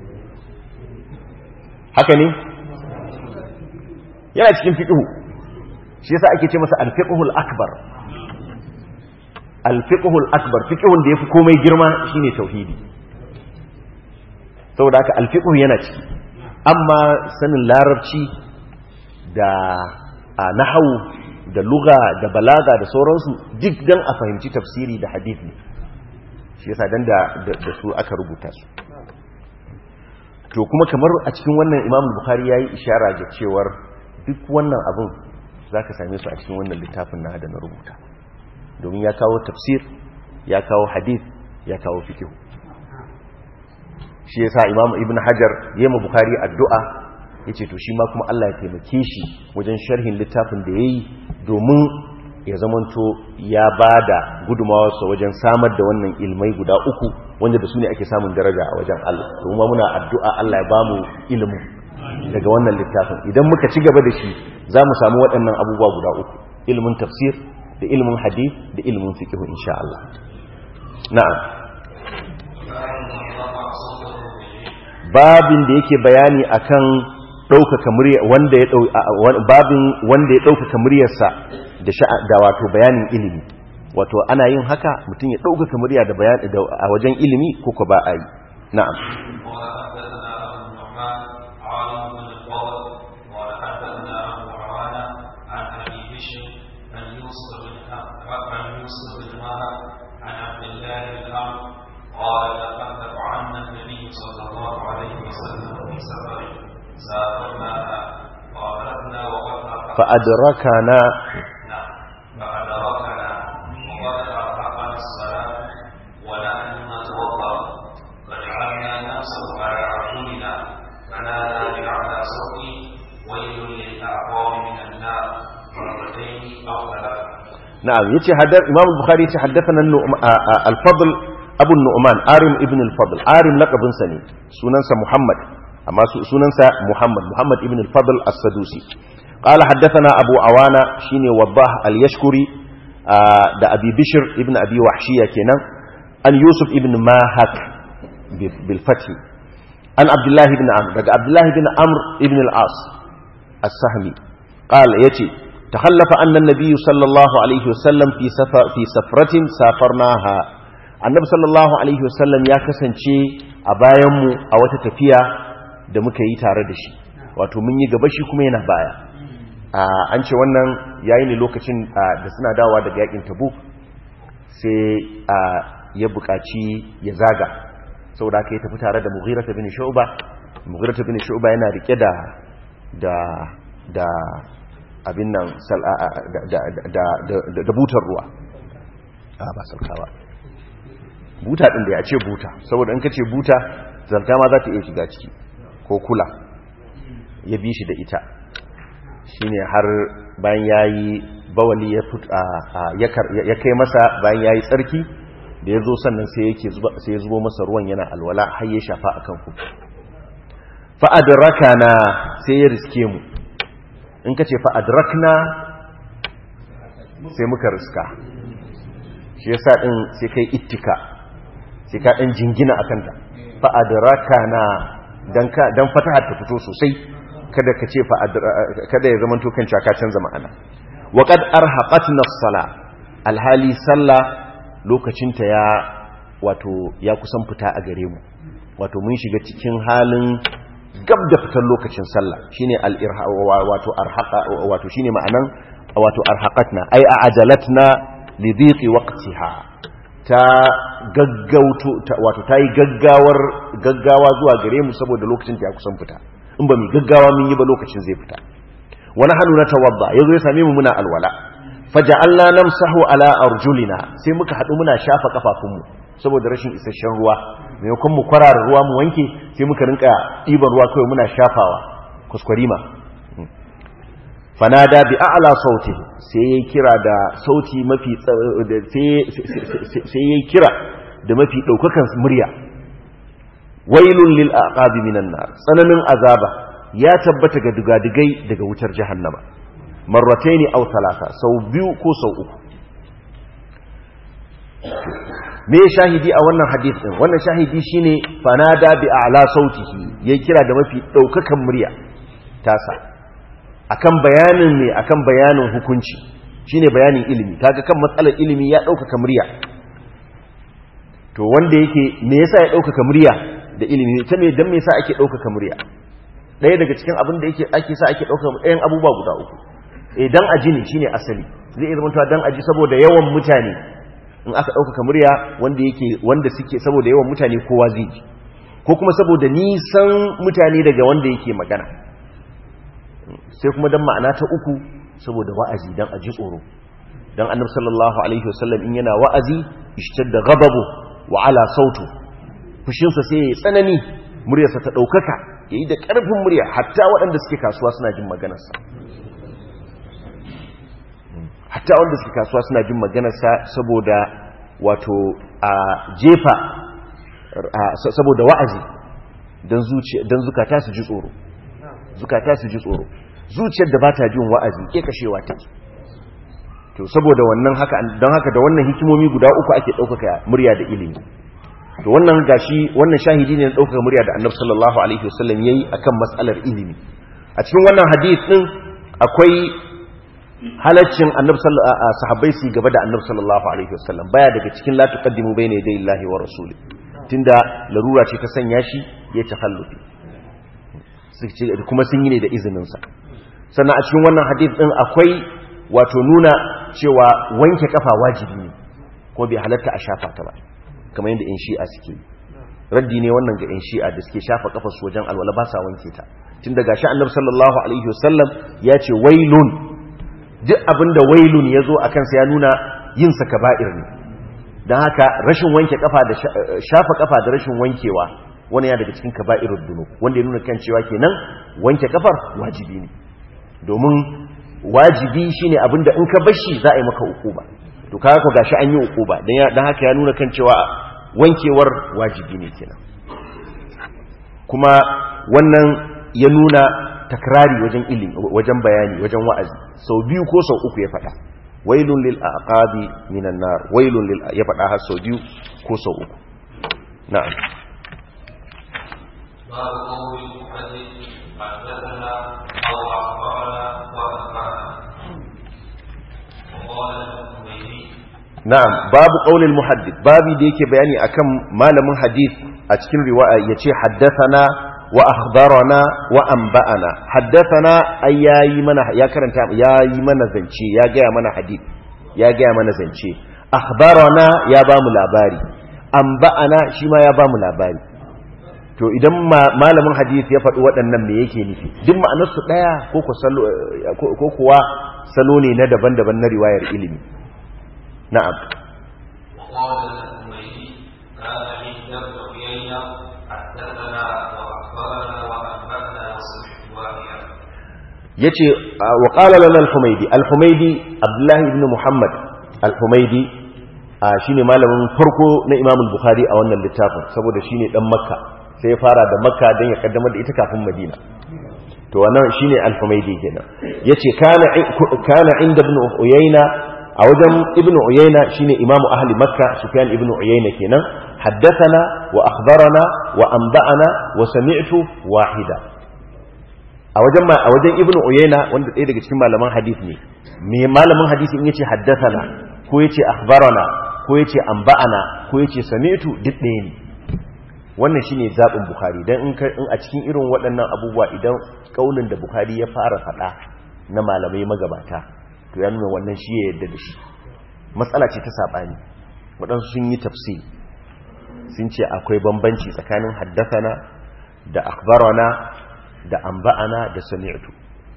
haka ne yana cikin fiqhu shi yasa ake ce masa al-fiqhul akbar al-fiqhul akbar fiqhun da yafi komai girma shine tauhidi saboda haka al-fiqhu yana ciki amma sanin larabci da nahwu da lugha da balaga da sauransu duk dan a fahimci tafsiri da hadith ne shi yasa dan da da su aka rubuta su to kuma kamar a cikin wannan Imam Bukhari yayi ishara ga cewar duk wannan abun zaka same su a cikin wannan littafin na da na rubuta domin ya kawo tafsir ya kawo hadith ya kawo fiqh shi yasa Imam Ibn Hajar yayi ma Bukhari addu'a yace to shi ma kuma Allah ya taimake shi wajen sharhin littafin da yayi domin ya zamanto ya ba da gudumawarsa wajen samar da wannan ilmai guda uku wanda da su ne ake samun daraja a wajen Allah kuma muna addu'a Allah ya ba mu ilimin daga wannan littafin idan muka ci gaba da shi za mu samu waɗannan abubuwa guda uku ilimin tafsir da ilimin hadith da ilimin fiqh insha Allah na'am babin da yake bayani akan ɗaukaka murya wanda ya babin wanda ya ɗaukaka muryarsa da da wato bayanin ilimi wato ana yin haka mutum ya ɗaukaka murya da bayan a wajen ilimi ko ko ba a yi na'am قال حدثنا ابو نعمان عالم بن الفضل قال حدثنا ابو عوانه عن ابي بشر عن عن عبد الله بن عمرو قال تخلف عنا النبي صلى الله عليه وسلم في سفر سافرناها فأدركنا وقد أرهقنا فأدركنا نعم فأدركنا وقد أرهقنا الصلاة ونحن نتوضأ فجعلنا نمسح على أرجلنا فنادى بأعلى صوته ويل للأعقاب من النار مرتين أو ثلاثة نعم يتي حدث إمام البخاري يتي حدثنا النعم- آ- آ- الفضل أبو النعمان عارم ابن الفضل عارم لقب سني سننسى محمد أما س- سننسى محمد محمد ابن الفضل السدوسي قال حدثنا أبو عوانة شيني وضاح اليشكري آ، دا أبي بشر ابن أبي وحشية كنا أن يوسف ابن ماهك ب- بالفتح عن عبد الله بن عمرو دا عبد الله بن عمرو ابن العاص السهمي قال يتي تخلف أن النبي صلى الله عليه وسلم في سفر في سفرة سافرناها النبي صلى الله عليه وسلم ya kasance a bayanmu a wata tafiya da muka yi tare da shi wato mun yi gaba shi kuma yana baya an ce wannan yayi ne lokacin da suna dawa daga yakin tabuk sai ya buƙaci ya zaga saboda aka yi tafi tare da mughirata bin shu'ba mughirata bin shu'ba yana rike da da da abin nan da butar ruwa a ba salkawa buta ɗin da ya ce buta saboda in ka ce buta zarta ma za ta iya shiga ciki ko kula ya bi shi da ita shi ne har bayan ya yi bawali ya kai masa bayan ya yi tsarki da ya zo sannan sai ya zubo masa ruwan yana alwala har ya shafa a kan kuka fa'adraka na sai ya riske mu in ka ce fa'adrakna sai muka riska shi yasa ɗin sai kai ittika sai ka ɗan jingina a kanta fa'adraka na don fatahar ta fito sosai kada ka ce kada ya zamanto kan caka canza ma'ana waƙad arhaƙatna sala alhali sallah lokacinta ya wato ya kusan fita a gare mu wato mun shiga cikin halin gab da fitar lokacin sallah shine al-irha wato arhaqa wato shine ma'anan wato arhaqatna ay a'jalatna li dhiqi waqtiha ta gaggauto wato tayi gaggawar gaggawa zuwa gare mu saboda lokacin ta ya kusan fita in ba mu gaggawa mun yi ba lokacin zai fita wa nahnu natawadda yazo ya same mu muna alwala faja'alna namsahu ala arjulina sai muka hadu muna shafa kafafunmu saboda rashin isasshen ruwa maimakon mu kwarara ruwa mu wanke sai muka rinka ɗiban ruwa kawai muna shafawa kuskwarima fanada bi a'la sauti sai yayi kira da sauti mafi sai yayi kira da mafi daukakan murya wailun lil aqabi minan nar tsananin azaba ya tabbata ga dugadigai daga wutar jahannama marrataini aw thalatha sau biyu ko sau uku me shahidi a wannan hadith din wannan shahidi shine fanada bi a'la sautihi yayi kira da mafi daukakan murya tasa akan bayanin ne akan bayanin hukunci shine bayanin ilimi kaga kan matsalar ilimi ya daukaka murya to wanda yake me yasa ya daukaka murya da ilimi ta me dan me yasa ake daukaka murya daya daga cikin abin da yake ake sa ake daukaka ɗayan abubuwa guda uku eh dan aji ne shine asali zai zama to dan aji saboda yawan mutane in aka ɗaukaka murya wanda yake wanda suke saboda yawan mutane kowa zai ji ko kuma saboda nisan mutane daga wanda yake magana sai kuma dan ma'ana ta uku saboda wa'azi dan aji tsoro dan annabi sallallahu alaihi wasallam in yana wa'azi ishtadda ghadabu wa ala sautu fushinsa sai ya tsanani muryarsa ta ɗaukaka yayi da ƙarfin murya hatta waɗanda suke kasuwa suna jin maganarsa hatta wanda suke kasuwa suna jin maganarsa saboda wato a jefa saboda wa'azi don zukata su ji tsoro zukata su ji tsoro zuciyar da ba ta jin wa'azi ke kashewa take to saboda wannan haka don haka da wannan hikimomi guda uku ake ɗaukaka murya da ilimi to wannan gashi wannan shahidi ne na ɗaukaka murya da annabi sallallahu alaihi wasallam yayi akan matsalar ilimi a cikin wannan hadith din akwai halaccin annabi sahabbai su gaba da annabi sallallahu alaihi wasallam baya daga cikin la tuqaddimu bayna yaday Allahi wa rasuli tunda larura ce ta sanya shi ya takhallufi kuma sun yi ne da izinin sa sannan a cikin wannan hadith din akwai wato nuna cewa wanke kafa wajibi ne ko bai halatta a shafa ta ba kamar yadda in shi'a suke yi raddi ne wannan ga in shi'a da suke shafa kafar su wajen alwala ba sa wanke ta tun daga shi annabi sallallahu alaihi wasallam ya ce wailun duk abinda wailun ya zo a kansa ya nuna yin sa kaba'ir ne don haka rashin wanke kafa da shafa kafa da rashin wankewa wani ya daga cikin kaba'irud dunub wanda ya nuna kan cewa kenan wanke kafar wajibi ne domin wajibi shine abinda in ka bashi za a yi maka ukuba to kaga ko gashi an yi ukuba dan haka ya nuna kan cewa wankewar wajibi ne kenan kuma wannan ya nuna takrari wajen ilimi wajen bayani wajen wa'azi sau biyu ko sau uku ya faɗa wailun lil aqabi minan nar wailun lil ya faɗa har sau biyu ko sau uku na'am باب قول المحدث حدثنا او اخبرنا وانبانا وقال الحميدي na'am babu qaulil muhaddith babi da yake bayani akan malamin hadith a cikin riwaya yace haddathana wa akhbarana wa anba'ana haddathana ay yayi mana ya karanta yayi mana zance ya gaya mana hadith ya gaya mana zance akhbarana ya ba mu labari anba'ana shi ma ya ba mu labari to idan malamin hadith ya faɗi waɗannan me yake nufi duk ma'anarsu ɗaya ko ko kuwa salo ne na daban-daban na riwayar ilimi نعم وقال الحميدي كان عند ابن عيينة حدثنا واخبرنا وانبانا وسمعت واحدا yace wa qala lana al-humaydi al-humaydi abdullah ibn muhammad al-humaydi shine malamin farko na imam al-bukhari a wannan littafin saboda shine dan makka sai ya fara da makka dan ya kaddamar da ita kafin madina to wannan shine al-humaydi kenan yace kana kana inda ibn uyayna a wajen ibn uyayna shine imamu ahli makka sufyan ibn uyayna kenan haddathana wa akhbarana wa anba'ana wa sami'tu wahida a wajen ma a wajen ibn uyayna wanda ɗaya daga cikin malaman hadith ne me malamin hadisi in yace haddathana ko yace akhbarana ko yace anba'ana ko yace sami'tu duk ɗaya ne wannan shine zabin bukhari dan in a cikin irin waɗannan abubuwa idan kaulin da bukhari ya fara faɗa na malamai magabata to ya nuna wannan shi ya yadda da shi matsala ce ta saɓani waɗansu sun yi tafsir sun ce akwai bambanci tsakanin haddasana da akbarana da amba'ana da sami'tu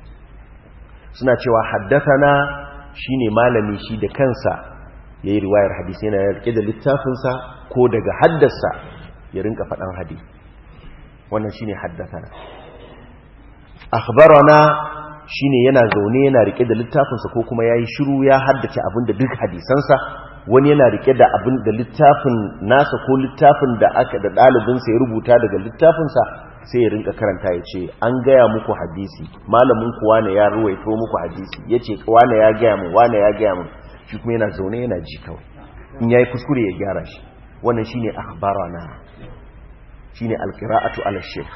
suna cewa haddasana shine malami shi da kansa ya yi riwayar hadisi yana rike da littafinsa ko daga haddasa ya rinka faɗan hadisi wannan shine haddasana akhbarana shine yana zaune yana rike da littafinsa ko kuma yayi shiru ya haddace abin da duk hadisansa wani yana rike da abin da littafin nasa ko littafin da aka da dalibinsa ya rubuta daga littafinsa sai ya rinka karanta ya ce an gaya muku hadisi malamin ku wane ya ruwaito muku hadisi ya ce wane ya gaya mu wane ya gaya mu shi kuma yana zaune yana ji kawai in yayi kuskure ya gyara shi wannan shine akhbarana shine alqira'atu ala shaykh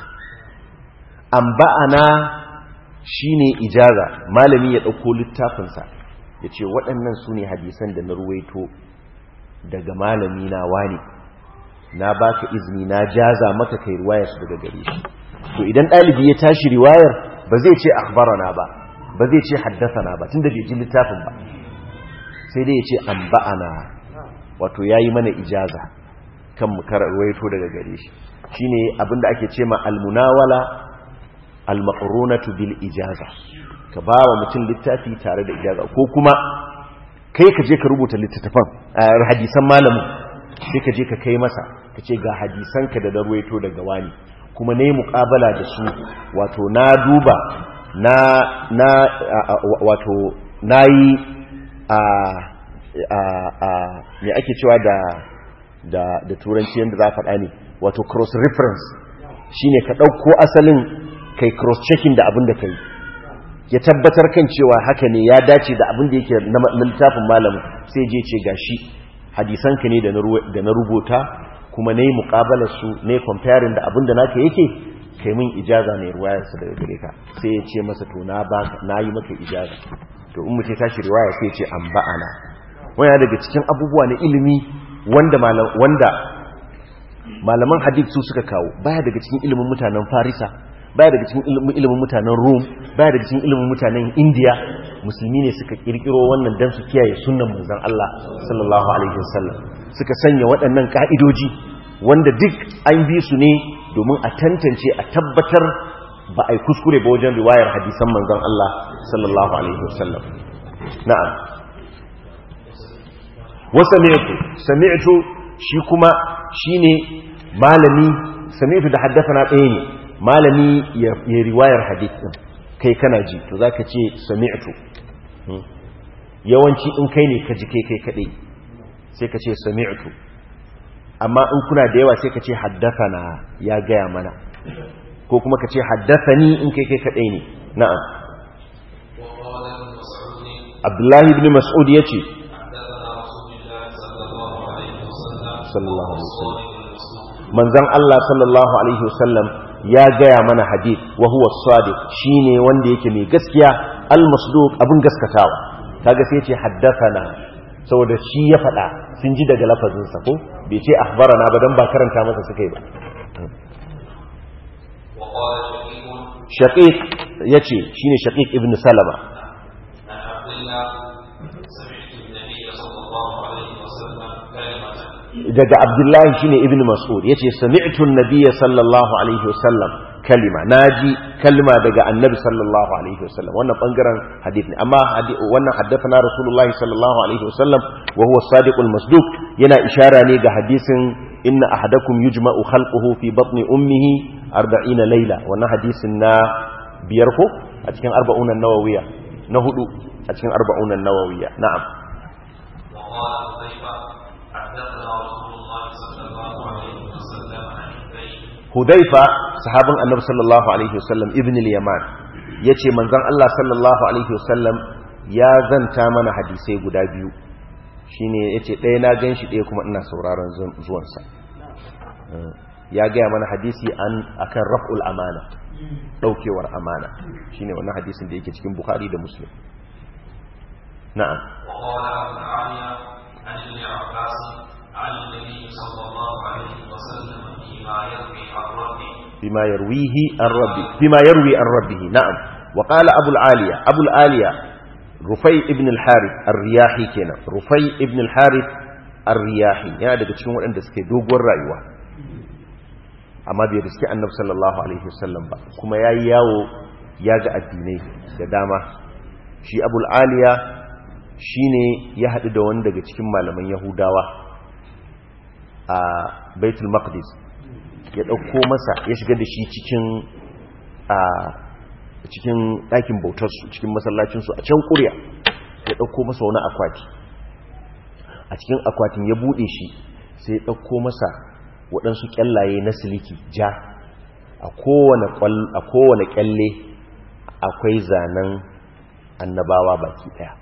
anba'ana shine ijaza malami ya ɗauko littafinsa ya ce waɗannan su ne hadisan da na ruwaito daga malami na wani na baka izini na jaza maka kai riwayar su daga gare shi to idan ɗalibi ya tashi riwayar ba zai ce akhbarana ba ba zai ce haddathana ba tunda bai ji littafin ba sai dai ya ce anba'ana wato yayi mana ijaza kan mu ruwaito daga gare shi shine abinda ake ce ma almunawala almaqrunatu bil ijaza ka ba wa mutum littafi tare da ijaza ko kuma kai ka je ka rubuta littattafan hadisan malamin sai ka je ka kai masa ka ce ga hadisan ka da darwaito daga wani kuma ne muƙabala da su wato na duba na na wato nayi a a a me ake cewa da da da turanci yanda za faɗa ne wato cross reference shine ka ɗauko asalin kai cross-checking da abin da kai ya tabbatar kan cewa haka ne ya dace da abin da yake na littafin malamin sai je ce gashi hadisanka ne da na rubuta kuma na yi muƙabalar su ne comparing da abin da naka yake kai min ijaza ne ruwayarsa daga gare ka sai ya ce masa to na yi maka ijaza to in mutum tashi riwaya sai ce an ba'ana wani daga cikin abubuwa na ilimi wanda wanda malaman hadith su suka kawo baya daga cikin ilimin mutanen farisa baya daga cikin ilimin mutanen Rome baya daga cikin ilimin mutanen India musulmi ne suka kirkiro wannan dan su kiyaye sunnan manzon Allah sallallahu alaihi wasallam suka sanya waɗannan ka'idoji wanda duk an bi su ne domin a tantance a tabbatar ba a yi kuskure ba wajen riwayar hadisan manzon Allah sallallahu alaihi wasallam na'am wa sami'tu sami'tu shi kuma shine malami sami'tu da haddathana ɗaya ne malami ya riwayar hadith din kai kana ji to zaka ce sami'tu yawanci in kai ne ka ji kai kai kadai sai ka ce sami'tu amma in kuna da yawa sai ka ce haddathana ya gaya mana ko kuma ka ce haddathani in kai kai kadai ne na'am وقال ابن مسعود abdullahi ibn mas'ud yace حدثنا رسول الله صلى الله عليه وسلم sallallahu alaihi wasallam الصادق المصدوق manzon Allah sallallahu alaihi wasallam ya gaya mana hadith wa huwa sadiq shine wanda yake mai gaskiya al-masduq abin gaskatawa kaga sai yace haddathana saboda shi ya faɗa sun ji daga lafazin sa ko bai ce akhbarana ba dan ba karanta masa suka yi ba وقال شقيق shaqiq yace shine shaqiq ibn salama عن عبد الله سمعت النبي صلى الله عليه وسلم كلمة daga abdullahi shine ibn mas'ud yace sami'tu an-nabiyya sallallahu alaihi wasallam kalima naji kalma daga annabi sallallahu alaihi wasallam wannan bangaren hadith ne amma hadi- wannan haddathana rasulullahi sallallahu alaihi wasallam wa huwa as-sadiqul masduq yana ishara ne ga hadisin inna ahadakum yujma'u khalquhu fi batni ummihi 40 layla wannan hadisin na biyar ko a cikin arba'un an-nawawiyya na hudu a cikin arba'un an-nawawiyya na'am وقال حذيفة حدثنا رسول الله صلى الله عليه وسلم عن حذيفة Hudaifa sahabin Annabi sallallahu alaihi wasallam ibn al-Yaman yace manzon Allah sallallahu alaihi wasallam ya zanta mana hadisai guda biyu shine yace ɗaya na ganshi ɗaya kuma ina sauraron zuwan sa ya gaya mana hadisi an akan raf'ul amana daukewar amana shine wannan hadisin da yake cikin Bukhari da Muslim na'am وقال أبو العالية عن ابن عباس عن النبي صلى الله عليه وسلم فيما يروي عن ربه بما يرويه عن ربه بما يروي عن ربه نعم وقال أبو العالية أبو العالية رفي ابن الحارث الرياحي كنا رفي ابن الحارث الرياحي يعني daga cikin waɗanda suke doguwar rayuwa amma bai riski annabi sallallahu alaihi wasallam ba kuma yayi yawo ya ga addinai da dama shi abul aliya shine ya haɗu da wani daga cikin malaman yahudawa a baitul maqdis ya ɗauko masa ya shiga da shi cikin a cikin ɗakin bautarsu cikin masallacinsu a can ƙuriya ya ɗauko masa wani akwati a cikin akwatin ya buɗe shi sai ya ɗauko masa waɗansu ƙyallaye na siliki ja a kowane ƙyalle akwai zanen annabawa baki ɗaya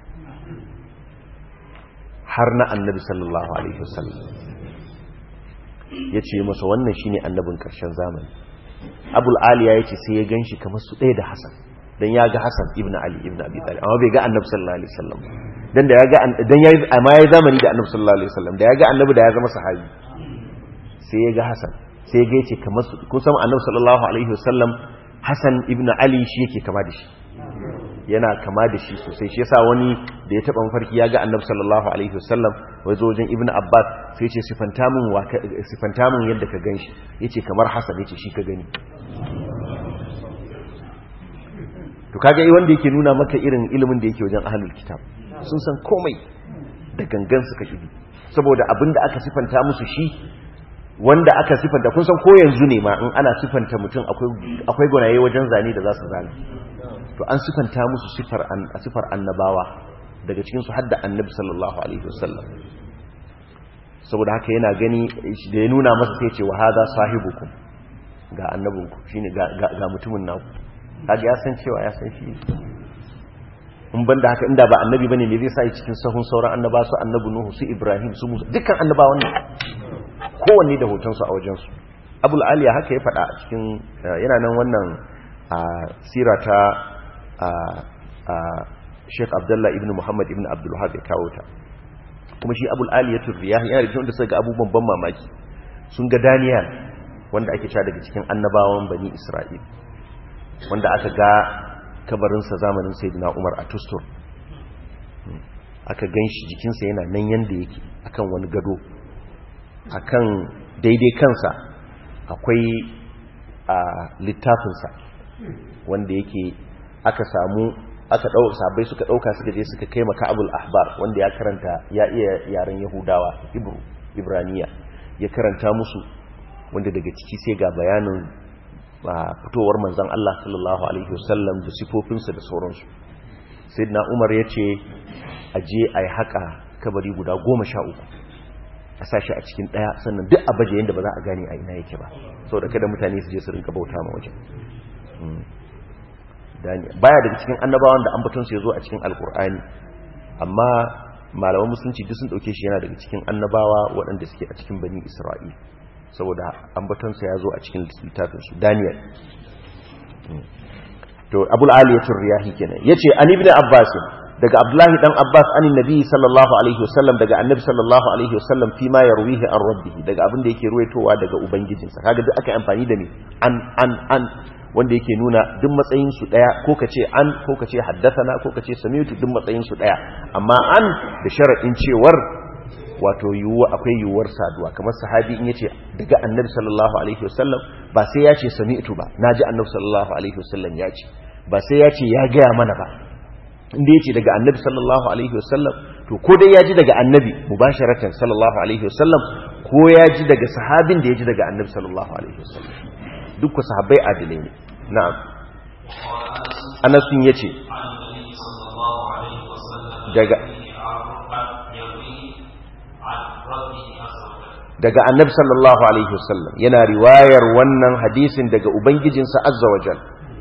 har na annabi sallallahu alaihi wasallam ya ce masa wannan shine annabin ƙarshen zamani abul aliya ya ce sai ya gan shi kamar su ɗaya da hassan don ya ga hassan ibn ali ibn abi talib amma bai ga annabi sallallahu alaihi wasallam don da ya ga don ya amma ya zamani da annabi sallallahu alaihi wasallam da ya ga annabi da ya zama sahabi sai ya ga hassan sai ya ga ya ce kamar su kun san annabi sallallahu alaihi wasallam hassan ibn ali shi yake kama da shi yana kama da shi sosai shi yasa wani da ya taba mafarki ya ga annabi sallallahu alaihi wasallam wai zo wajen ibnu abbas sai ce sifanta min wa sifanta min yadda ka ganshi yace kamar hasan yace shi ka gani to kaga wanda yake nuna maka irin ilimin da yake wajen ahlul kitab sun san komai da gangan suka kibi saboda abinda aka sifanta musu shi wanda aka sifanta kun san ko yanzu ne ma in ana sifanta mutum akwai akwai gonaye wajen zane da za su zane to an sifanta musu sifar sifar annabawa daga cikin su hadda annabi sallallahu alaihi wasallam saboda haka yana gani da ya nuna masa sai ce wa hada sahibukum ga annabinku shine ga ga mutumin naku kaga ya san cewa ya san shi in banda haka inda ba annabi bane me zai sa cikin sahun sauran annaba su annabi nuhu su ibrahim su musa dukkan annabawan ne kowanne da hoton su a wajen su abul aliya haka ya faɗa a cikin yana nan wannan a sira ta Sheikh Abdullah ibn Muhammad ibn Abdul Wahab ya kawo ta kuma shi Abul Aliyatul Riyahi yana da cikin wanda suka ga abubuwan ban mamaki sun ga Daniel wanda ake cewa daga cikin annabawan Bani Isra'il wanda aka ga kabarinsa zamanin Sayyidina Umar a Tustur aka gan shi jikinsa yana nan yanda yake akan wani gado akan daidai kansa akwai a littafinsa wanda yake aka samu aka ɗauka sabai suka ɗauka suka je suka kai maka abul ahbar wanda ya karanta ya iya yaren yahudawa ibru ibraniya ya karanta musu wanda daga ciki sai ga bayanin fitowar manzon Allah sallallahu alaihi wasallam da sifofinsa da sauransu sayyidina umar ya ce a je a yi haka kabari guda goma sha uku a sashi a cikin ɗaya sannan duk a baje yadda ba za a gane a ina yake ba sau da kada mutane su je su rinka bauta ma wajen baya daga cikin annabawan da ambatonsu ya zo a cikin alkur'ani amma malaman musulunci duk sun ɗauke shi yana daga cikin annabawa waɗanda suke a cikin bani isra'il saboda ambatonsa ya zo a cikin littafinsu daniel to abul aliyatul riyahi kenan yace an ibn abbas daga abdullahi dan abbas an nabi sallallahu alaihi wasallam daga annabi sallallahu alaihi wasallam fi ma yarwihi an rabbih daga abin da yake ruwaitowa daga ubangijinsa kaga duk aka amfani da ni an an an wanda yake nuna duk matsayin su daya ko kace an ko kace haddathana ko kace sami'tu duk matsayin su daya amma an da sharadin cewar wato yiwuwa akwai yiwuwar saduwa kamar sahabi in yace daga annabi sallallahu alaihi wasallam ba sai ya ce sami'tu ba naji annabi sallallahu alaihi wasallam ya ce ba sai ya ce ya gaya mana ba inda yace daga annabi sallallahu alaihi wasallam to ko dai ya ji daga annabi mubasharatan sallallahu alaihi wasallam ko ya ji daga sahabin da ya ji daga annabi sallallahu alaihi wasallam duk ku sahabbai adilai ne na'am Anas sun yace daga daga annabi sallallahu alaihi wasallam yana riwayar wannan hadisin daga ubangijinsa azza wajal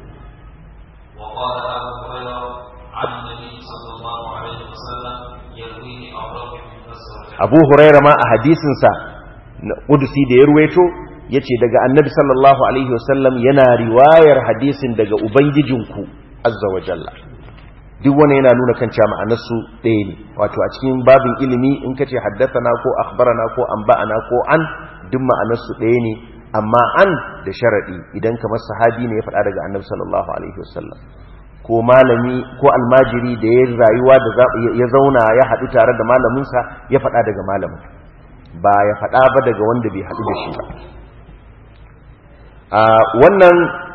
abu huraira ma a hadisinsa na ƙudusi da ya ruwaito ya ce daga annabi sallallahu alaihi wasallam yana riwayar hadisin daga ubangijinku azza wa jalla duk wani yana nuna kan cewa ma'anarsu ɗaya ne wato a cikin babin ilimi in ka ce haddasana ko akhbarana ko anba'ana ko an duk ma'anarsu ɗaya ne amma an da sharaɗi idan kamar sahabi ne ya faɗa daga annabi sallallahu alaihi wasallam ko malami ko almajiri da ya rayuwa da ya zauna ya haɗu tare da malaminsa ya faɗa daga malamin ba ya faɗa ba daga wanda bai haɗu da shi ba wannan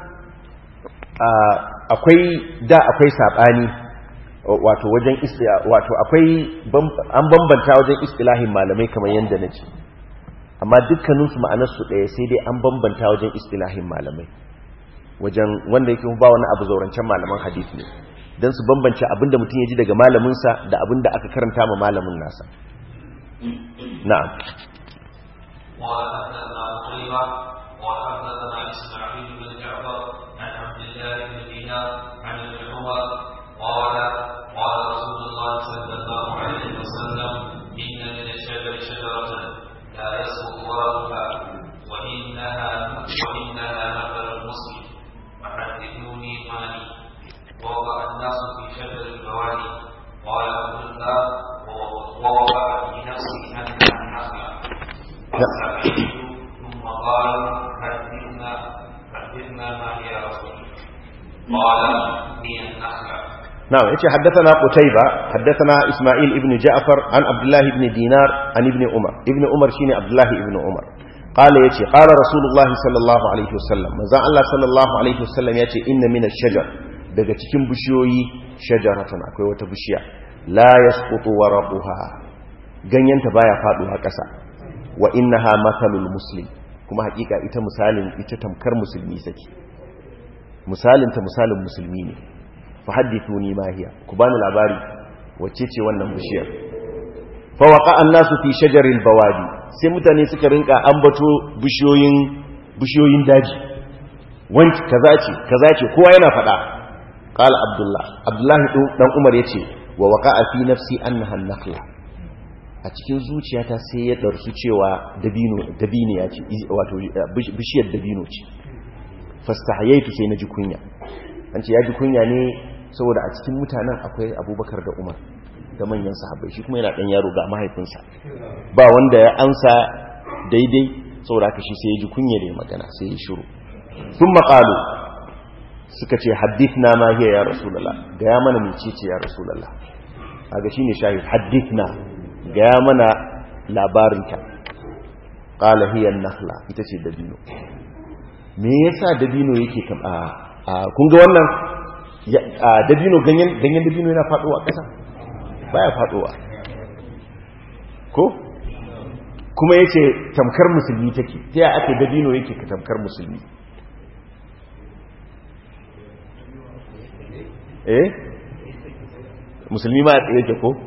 akwai da akwai saɓani wato wajen wato akwai an bambanta wajen istilahin malamai kamar yadda na ce amma dukkaninsu ma'anarsu ɗaya sai dai an bambanta wajen istilahin malamai wajen wanda yake ba wani abu zaurancen malaman hadith ne don su bambance abinda mutum ya ji daga malaminsa da abinda aka karanta ma malamin nasa na'am قال قال رسول الله صلى الله عليه وسلم إن من الشجر شجرة لا يسقط ورقها وإنها وإنها مثل المسلم فحدثوني ماني ووضع الناس في شجر البوادي قال قلت ووضع في نفسي أنها النخلة فسألت ثم قال حدثنا حدثنا ما هي يا رسول قال هي النخلة نعم يتي حدثنا قتيبة حدثنا إسماعيل ابن جعفر عن عبد الله بن دينار عن ابن عمر ابن عمر شيني عبد الله ابن عمر قال يتي قال رسول الله صلى الله عليه وسلم مزان الله صلى الله عليه وسلم يتي إن من الشجر daga cikin bishiyoyi shajaratan akwai wata bishiya la yasqutu waraquha ganyenta baya faduwa ƙasa wa innaha mathalul muslim kuma hakika ita misalin ita tamkar musulmi sake misalin ta misalin musulmi ne fa hadithuni ma hiya ku bani labari wacce ce wannan bishiyar fa waqa an-nasu fi shajaril bawadi sai mutane suka rinka ambato bishiyoyin bishiyoyin daji wanki kaza ce kaza ce kowa yana fada qala abdullah abdullah dan umar yace wa waqa'a fi nafsi annaha an-nakhla a cikin zuciyata sai ya darsu cewa dabino dabino ya ce wato bishiyar dabino ce fastahayaitu sai na ji kunya an ce ya ji kunya ne saboda a cikin mutanen akwai abubakar da umar da manyan sahabbai shi kuma yana ɗan yaro ga mahaifinsa ba wanda ya ansa daidai saboda haka shi sai ya ji kunya da ya magana sai ya shiru sun maƙalu suka ce hadith na ma hiya ya rasulallah ga ya mana mece ce ya rasulallah aga shine shahid hadithna ga mana labarinta qala hiya an-nakhla ita ce dabino me yasa dabino yake kam a kun ga wannan dabino ganyen ganyen dabino yana faduwa kasa baya faduwa ko kuma yace tamkar musulmi take ta ya ake dabino yake ka tamkar musulmi eh musulmi ma a yake ko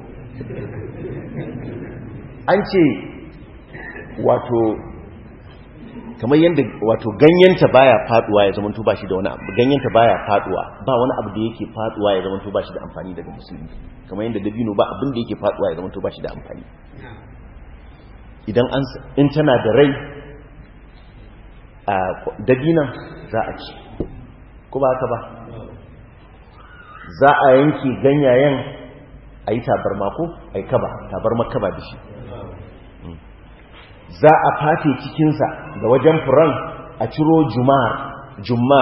an ce wato kamar yadda wato ganyenta baya faduwa ya zamanto ba shi da wani abu ganyenta baya faduwa ba wani abu da yake faduwa ya zamanto ba shi da amfani daga musulmi kamar yadda dabino ba abin da yake faduwa ya zamanto ba shi da amfani idan an in tana da rai a dabinan za a ci ko ba haka ba za a yanke ganyayen a yi tabarma ko a yi kaba tabarma kaba da shi za a fate cikinsa da wajen furan a ciro jumar jumar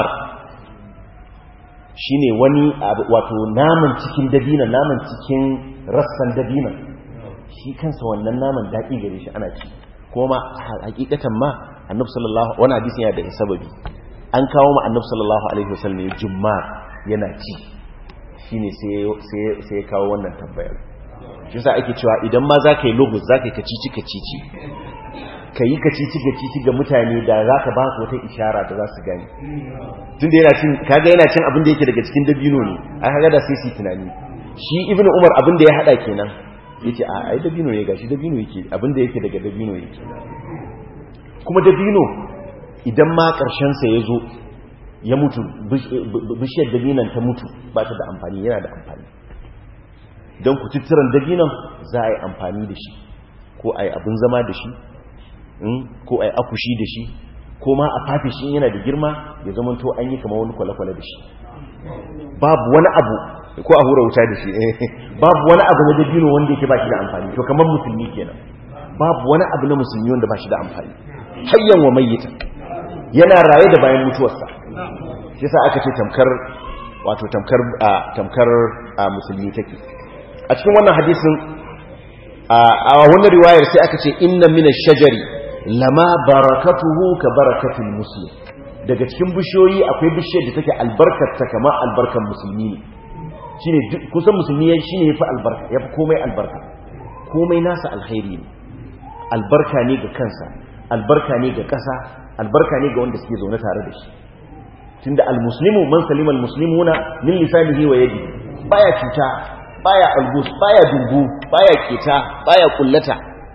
shi ne wani wato naman cikin dabina naman cikin rassan dabina shi kansa wannan naman daɗi gare shi ana ci kuma hakikatan ma annabi sallallahu wani hadisin yana da sababi an kawo ma annabi sallallahu alaihi wasallam ne jumar yana ci shine sai sai ya kawo wannan tambayar shi sa ake cewa idan ma za ka yi logos za ka yi kacici kacici ka yi kacici kacici ga mutane da za ka ba su wata ishara da za su gani tun da yana cin kaga yana cin abin da yake daga cikin dabino ne ai kaga da sai su tunani shi ibnu umar abin da ya hada kenan yace a ai dabino ne gashi dabino yake abin da yake daga dabino yake kuma dabino idan ma karshen sa ya zo ya mutu bishiyar dabinan ta mutu ba ta da amfani yana da amfani don ku tutturan dabinan za a yi amfani da shi ko a yi abin zama da shi ko a yi akushi da shi ko ma a fafe shi yana da girma ya zama to an yi kama wani kwale-kwale da shi babu wani abu ko a hura wuta da shi babu wani abu na dabino wanda yake ba shi da amfani to kamar musulmi kenan babu wani abu na musulmi wanda ba shi da amfani hayyan wa mayyita yana raye da bayan mutuwarsa shi sa aka ce tamkar wato tamkar tamkar musulmi take a cikin wannan hadisin a wannan riwayar sai aka ce inna mina shajari lama barakatuhu ka barakatul muslim daga cikin bishiyoyi akwai bishiyar da take albarkarta kamar albarkar musulmi ne shine kusan musulmi shine yafi albarka yafi komai albarka komai nasa alkhairi ne albarka ne ga kansa albarka ne ga ƙasa albarka ne ga wanda suke zaune tare da shi tunda almuslimu man salima almuslimuna min lisanihi wa yadihi baya cuta baya albus baya dumbu baya keta baya kullata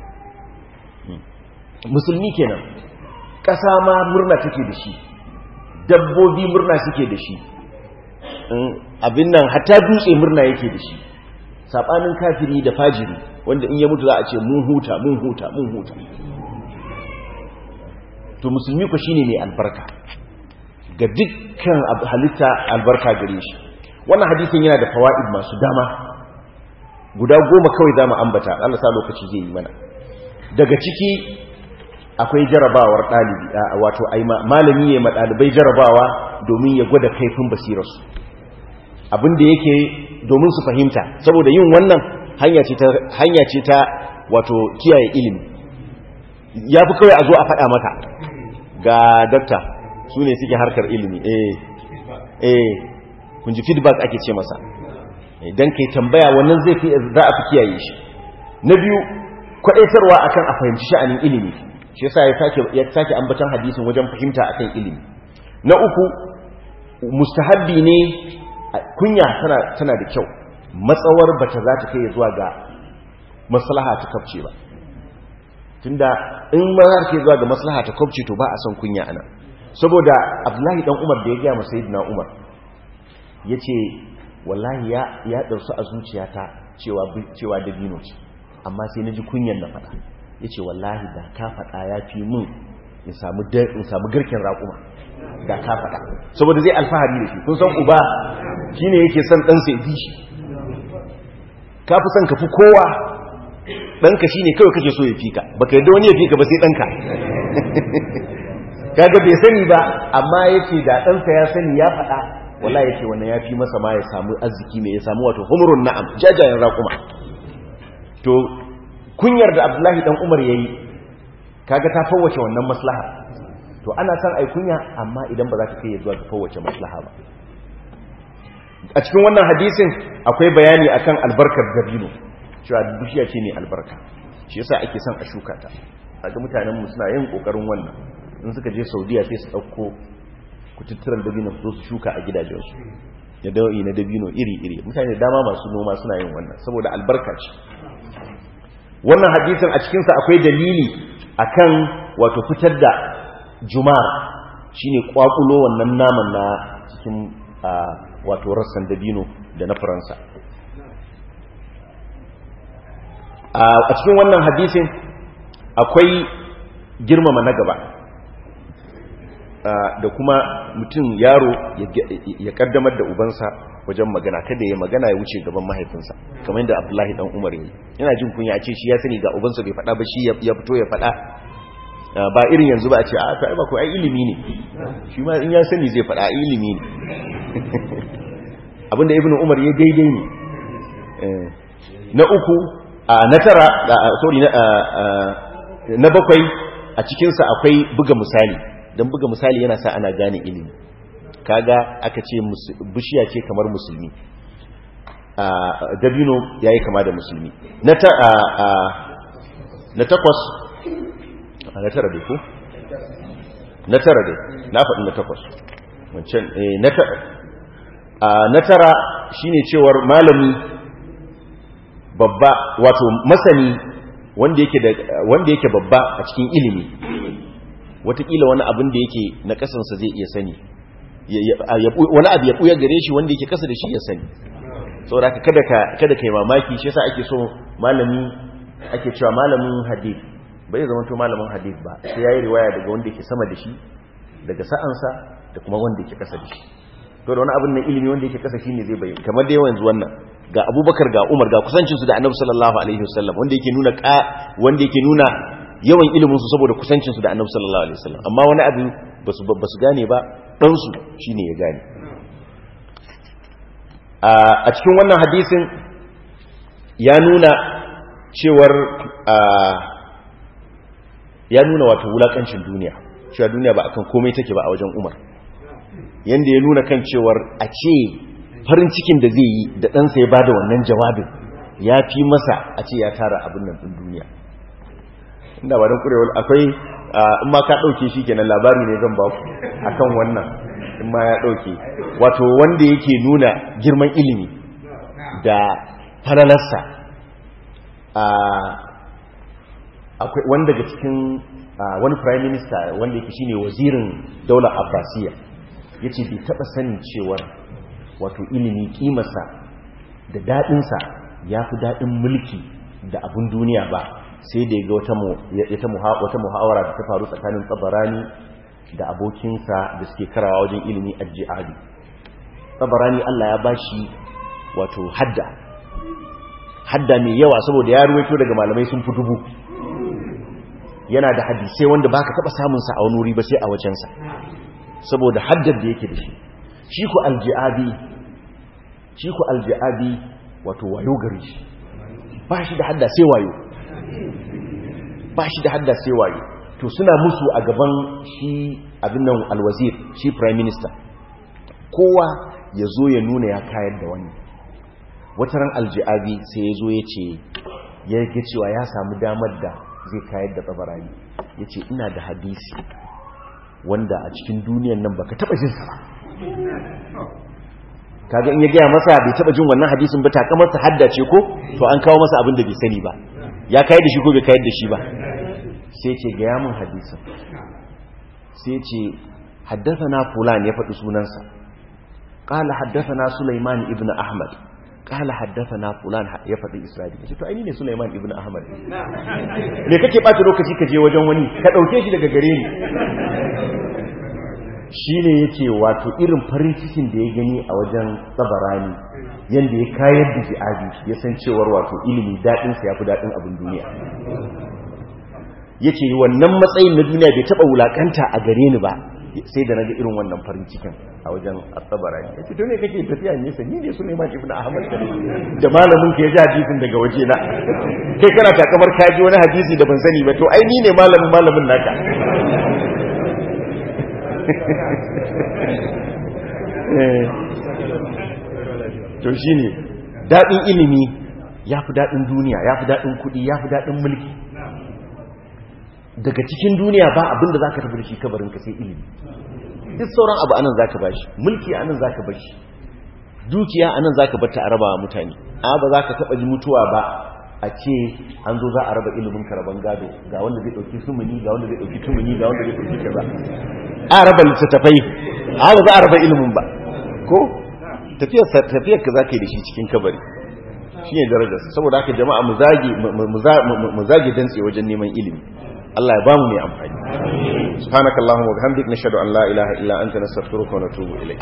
musulmi kenan ƙasa ma murna take da shi dabbobi murna suke da shi abin nan hatta dutse murna yake da shi sabanin kafiri da fajiri wanda in ya mutu za a ce mun huta mun huta mun huta to musulmi ku shine mai albarka ga dukkan halitta albarka gare shi wannan hadisin yana da fawaid masu dama guda goma kawai za mu ambata Allah sa lokaci zai yi mana daga ciki akwai jarabawar ɗalibi wato ai malami ne ɗalibai jarabawa domin ya gwada kaifin basirarsu abin da yake domin su fahimta saboda yin wannan hanya ce ta hanya ce ta wato kiyaye ilimi ya fi kawai a zo a faɗa maka ga dakta su ne suke harkar ilimi eh eh kun ji feedback ake ce masa idan kai tambaya wannan zai fi za a fi kiyaye shi na biyu kwadaitarwa akan a fahimci sha'anin ilimi shi yasa ya sake ya sake ambatan hadisin wajen fahimta akan ilimi na uku mustahabbi ne kunya tana tana da kyau matsawar bata za ta kai zuwa ga maslaha ta kafce ba tunda in ma za ta kai zuwa ga maslaha ta kafce to ba a son kunya ana saboda Abdullahi dan Umar da ya ga masa Sayyidina Umar yace wallahi ya ya dausu a zuciyata cewa cewa dabino ce amma sai naji kunyan na fada yace wallahi da ka fada yafi mun in samu in samu garken raƙuma da ka fada saboda zai alfahari da shi kun san uba shine yake son dan sai bi shi ka fi son ka fi kowa ɗanka shine kawai kake so ya fika baka yadda wani ya fika ba sai ɗanka kaga bai sani ba amma yace da ɗansa ya sani ya faɗa wallahi yace wannan ya fi masa ma ya samu arziki mai ya samu wato humrun na'am jajayen raƙuma to kunyar da abdullahi dan umar yayi kaga ta fawwace wannan maslaha to ana san ai kunya amma idan ba za ta kai zuwa ga fawwace maslaha ba a cikin wannan hadisin akwai bayani akan albarkar dabino cewa bishiya ce mai albarka shi yasa ake son a shuka ta kaga mutanen mu suna yin kokarin wannan in suka je Saudiya sai su dauko kututturan dabino su zo su shuka a gidajensu da dawi na dabino iri-iri mutane dama masu noma suna yin wannan saboda albarka ce wannan hadisin a cikinsa akwai dalili akan wato fitar da jumar shine kwakulo wannan naman na cikin wato rassan dabino da na faransa a cikin wannan hadisin akwai girmama na gaba da kuma mutum yaro ya kaddamar da ubansa wajen magana kada ya magana ya wuce gaban mahaifinsa kamar yadda abdullahi dan umar yi yana jin kunya a ce shi ya sani ga ubansa bai faɗa ba shi ya fito ya faɗa ba irin yanzu ba a ce a ta ba ko ai ilimi ne shi ma in ya sani zai faɗa ilimi ne abinda ibnu umar ya daidai ne na uku na tara sorry na bakwai a cikinsa akwai buga misali don buga misali yana sa ana gane ilimi kaga aka ce bishiya ce kamar musulmi dabino ya yi kama da musulmi na takwas na tara dai ko na tara dai na faɗi na takwas wancan na tara shine cewar malami babba wato masani wanda yake babba a cikin ilimi watakila wani abin da yake na kasansa zai iya sani wani abu ya ɓuya gare shi wanda yake kasa da shi ya sani saboda haka kada ka kada kai mamaki shi yasa ake so malami ake cewa malamin hadith bai zama to malamin hadith ba sai yayi riwaya daga wanda yake sama da shi daga sa'ansa da kuma wanda yake kasa da shi to da wani abin nan ilimi wanda yake kasa shine zai bayyana kamar da yanzu wannan ga Abubakar ga Umar ga kusancin su da Annabi sallallahu alaihi wasallam wanda yake nuna ka wanda yake nuna yawan ilimin su saboda kusancin su da Annabi sallallahu alaihi wasallam amma wani abu basu basu gane ba dan su shine ya gane a cikin wannan hadisin ya nuna cewar ya nuna wato wulakancin duniya cewa duniya ba akan komai take ba a wajen Umar yanda ya nuna kan cewar a ce farin cikin da zai yi da ɗansa ya bada wannan jawabin ya fi masa a ce ya tara abin nan ɗin duniya inda ba don kurewar akwai in ma ka ɗauke shi kenan labari ne zan baku akan wannan in ma ya ɗauke wato wanda yake nuna girman ilimi da falalarsa akwai wanda daga cikin wani prime minister wanda yake shine wazirin daular abbasiya ya ce bai taɓa sanin cewar wato ilimi ƙimarsa da daɗinsa ya fi daɗin mulki da abin duniya ba sai da ya ga wata muhawara da ta faru tsakanin tsabarani da abokinsa da suke karawa wajen ilimi a jihadi tsabarani allah ya bashi wato hadda hadda mai yawa saboda ya ruwaito daga malamai sun fi dubu yana da hadisai wanda ba ka taɓa samunsa a wani wuri ba sai a wajensa saboda haddar da yake da shi shi ku alji'abi shi ku alji'abi wato wayo gari shi ba shi da hadda sai wayo ba shi da hadda sai wayo to suna musu a gaban shi abin nan alwazir shi prime minister kowa ya zo ya nuna ya kayar da wani wataran alji'abi sai ya zo ya ce ya ga cewa ya samu damar da zai kayar da tsabarani ya ce ina da hadisi wanda a cikin duniyan nan baka taba jin sa ba kaga in ya gaya masa bai taba jin wannan hadisin ba takamar sa haddace ko to an kawo masa abin da bai sani ba ya kayar da shi ko bai kayar da shi ba sai ce gaya mun hadisin sai ce haddathana fulan ya faɗi sunansa qala haddathana sulaiman ibn ahmad qala haddathana fulan ya faɗi isra'ili ce to ai ne sulaiman ibn ahmad me kake bata lokaci ka je wajen wani ka dauke shi daga gare ni shi ne yake wato irin farin cikin da ya gani a wajen tsabarani yadda ya kayar da ji'adi ya san cewar wato ilimi daɗinsa ya fi daɗin abin duniya yake wannan matsayin na duniya bai taɓa wulaƙanta a gare ni ba sai da naga irin wannan farin cikin a wajen asabarani ya ce to ne kake tafiya nesa ni ne suleiman ibn ahmad kare da malamin ka ya ji hadisin daga waje na kai kana takamar ka ji wani hadisi da ban sani ba to ai ni ne malamin malamin naka to shine daɗin ilimi ya fi daɗin duniya ya fi daɗin kuɗi ya fi daɗin mulki daga cikin duniya ba abinda za ka tafi da shi kabarinka sai ilimi duk sauran abu anan za ka ba shi mulki anan za ka ba shi dukiya anan za ka bata a raba mutane a ba za ka taɓa ji mutuwa ba a ce an zo za a raba ilimin karaban gado ga wanda zai ɗauki sumuni ga wanda zai ɗauki tumuni ga wanda zai ɗauki kaza a raba littattafai a ba za a raba ilimin ba ko tafiyar ka za ka yi da shi cikin kabari shi ne darajarsa saboda haka jama'a mu zage dantse wajen neman ilimi Allah ya bamu mai amfani subhanaka allahumma wa bihamdik nashhadu an la ilaha illa anta nastaghfiruka wa natubu ilayk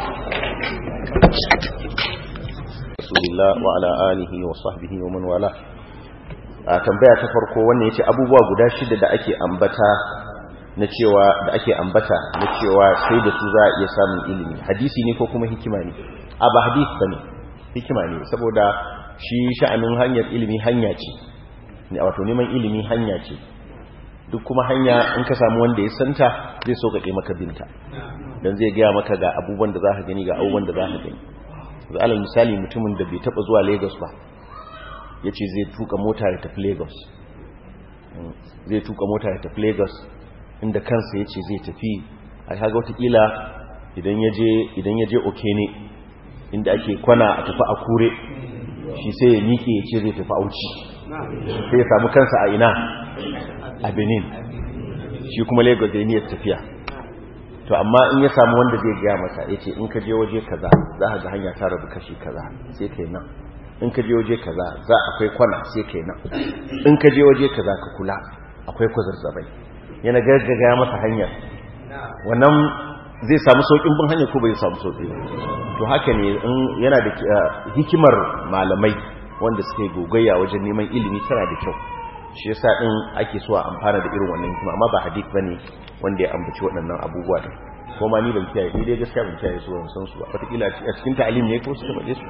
rasulillah wa ala alihi wa sahbihi wa man wala a tambaya ta farko wannan yace abubuwa guda shida da ake ambata na cewa da ake ambata na cewa sai da su za a iya samun ilimi hadisi ne ko kuma hikima ne a ba hadisi bane hikima ne saboda shi sha'anin hanyar ilimi hanya ce ne wato neman ilimi hanya ce duk kuma hanya in ka samu wanda ya santa zai so kaɗe maka binta don zai gaya maka ga abubuwan da za ka gani ga abubuwan da za ka gani alal misali mutumin da bai taɓa zuwa lagos ba ya ce zai tuka mota ya tafi lagos zai tuka mota ya tafi lagos inda kansa ya ce zai tafi a kaga watakila idan ya je okene inda ake kwana a tafi a kure shi sai ya miƙe ya ce zai tafi auci sai ya samu kansa a ina a benin shi kuma lagos da niyyar tafiya to amma in ya samu wanda zai gaya masa ya ce in ka je waje kaza za ka ga hanya ta rabu kashi kaza sai kai nan in ka je waje kaza za akwai kwana sai kai nan in ka je waje kaza ka kula akwai kwazazzabai yana gargaga masa hanyar wannan zai samu saukin bin hanyar ko bai samu sauki to haka ne yana da hikimar malamai wanda suka yi gogayya wajen neman ilimi tana da kyau shi yasa din ake so a amfana da irin wannan hikima amma ba hadith bane wanda ya ambaci waɗannan abubuwa din ko ma ni ban kiyaye ni dai gaskiya ban kiyaye su ban san su ba wataƙila a cikin ta'alim ne ko suka faɗe su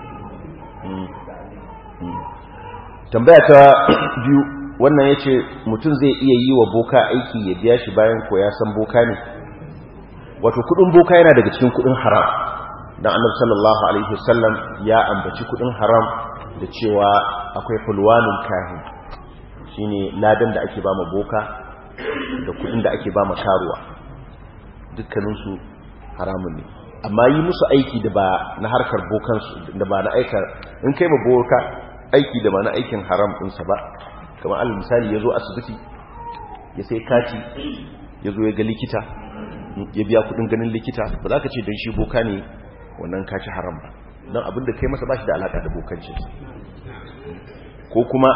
tambaya ta biyu wannan ya ce mutum zai iya yi wa boka aiki ya biya shi bayan ko ya san boka ne wato kudin boka yana daga cikin kudin haram dan annabi sallallahu alaihi wasallam ya ambaci kudin haram da cewa akwai fulwanul kahin shine ladan da ake ba ma boka da kudin da ake ba ma karuwa dukkanin su haramun ne amma yi musu aiki da ba na harkar bokansu da ba na aikar in kai ba boka aiki da ba na aikin haram ɗinsa ba kamar alal misali ya zo asibiti ya sai kati ya zo ya ga likita ya biya kudin ganin likita ba za ka ce don shi boka ne wannan kaci haram ba don abinda kai masa ba shi da alaƙa da bokancin ko kuma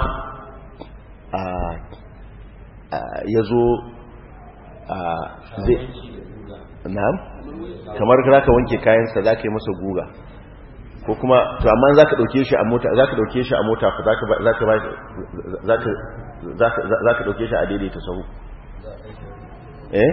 ya zo zai na'am kamar za ka wanke kayansa za ka yi masa guga ko kuma to amma za ka ɗauke shi a mota za ka ɗauke shi a mota za ka ɗauke shi a daidaita sahu eh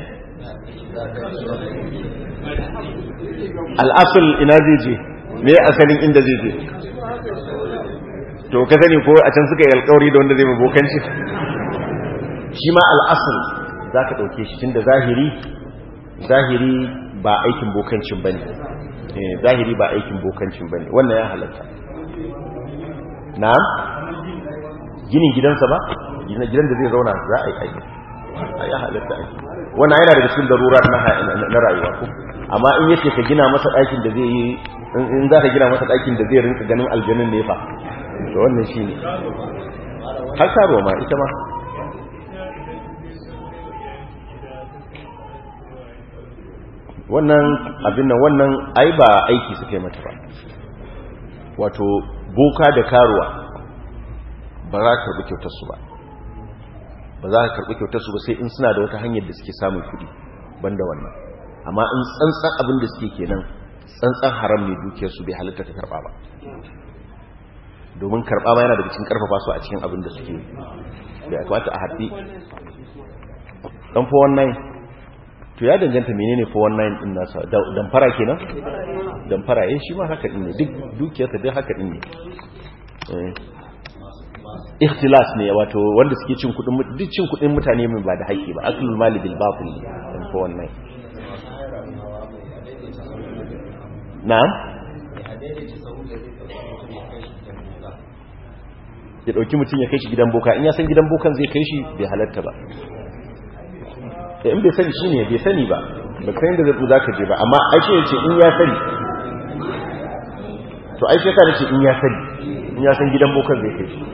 al'asul ina zai je me asalin inda zai je to ka sani ko a can suka yi alkawari da wanda zai mabokanci shi ma al'asul za ka ɗauke shi tun da zahiri zahiri ba aikin bokancin ba ne zahiri ba aikin bokancin ba ne wannan ya halatta na ginin gidansa ba gidan da zai zauna za a yi aiki ya halatta aiki wannan yana daga cikin darura na rayuwa ko amma in yace ka gina masa ɗakin da zai yi in za ka gina masa ɗakin da zai rinka ganin aljanun nefa to wannan shi ne har karuwa ma ita ma wannan abin nan wannan ai ba aiki suka yi mata ba wato boka da karuwa ba za ka karɓi kyautarsu ba ba za ka karɓi kyautarsu ba sai in suna da wata hanyar da suke samun kuɗi banda wannan amma in tsantsan abin da suke kenan tsantsan haram ne dukiyarsu bai halitta ta karɓa ba domin karɓa ma yana daga cikin ƙarfafa su a cikin abin da suke da ya kamata a haɗi ɗan fa wannan to to ya danganta menene 419 din nasa damfara kenan damfara eh shi ma haka din ne duk dukiyarsa duk haka din ne ikhtilas ne wato wanda suke cin kudin duk cin kudin mutane mai ba da haƙƙi ba aklul mali bil batil dan 419 na'am ya dauki mutum ya kai shi gidan boka in ya san gidan bokan zai kai shi bai halatta ba in bai sani shi ne bai sani ba ba san da za ka je ba amma aishe ya ce in ya sani to aishe ka da ce in ya sani in ya san gidan bokan zai kai shi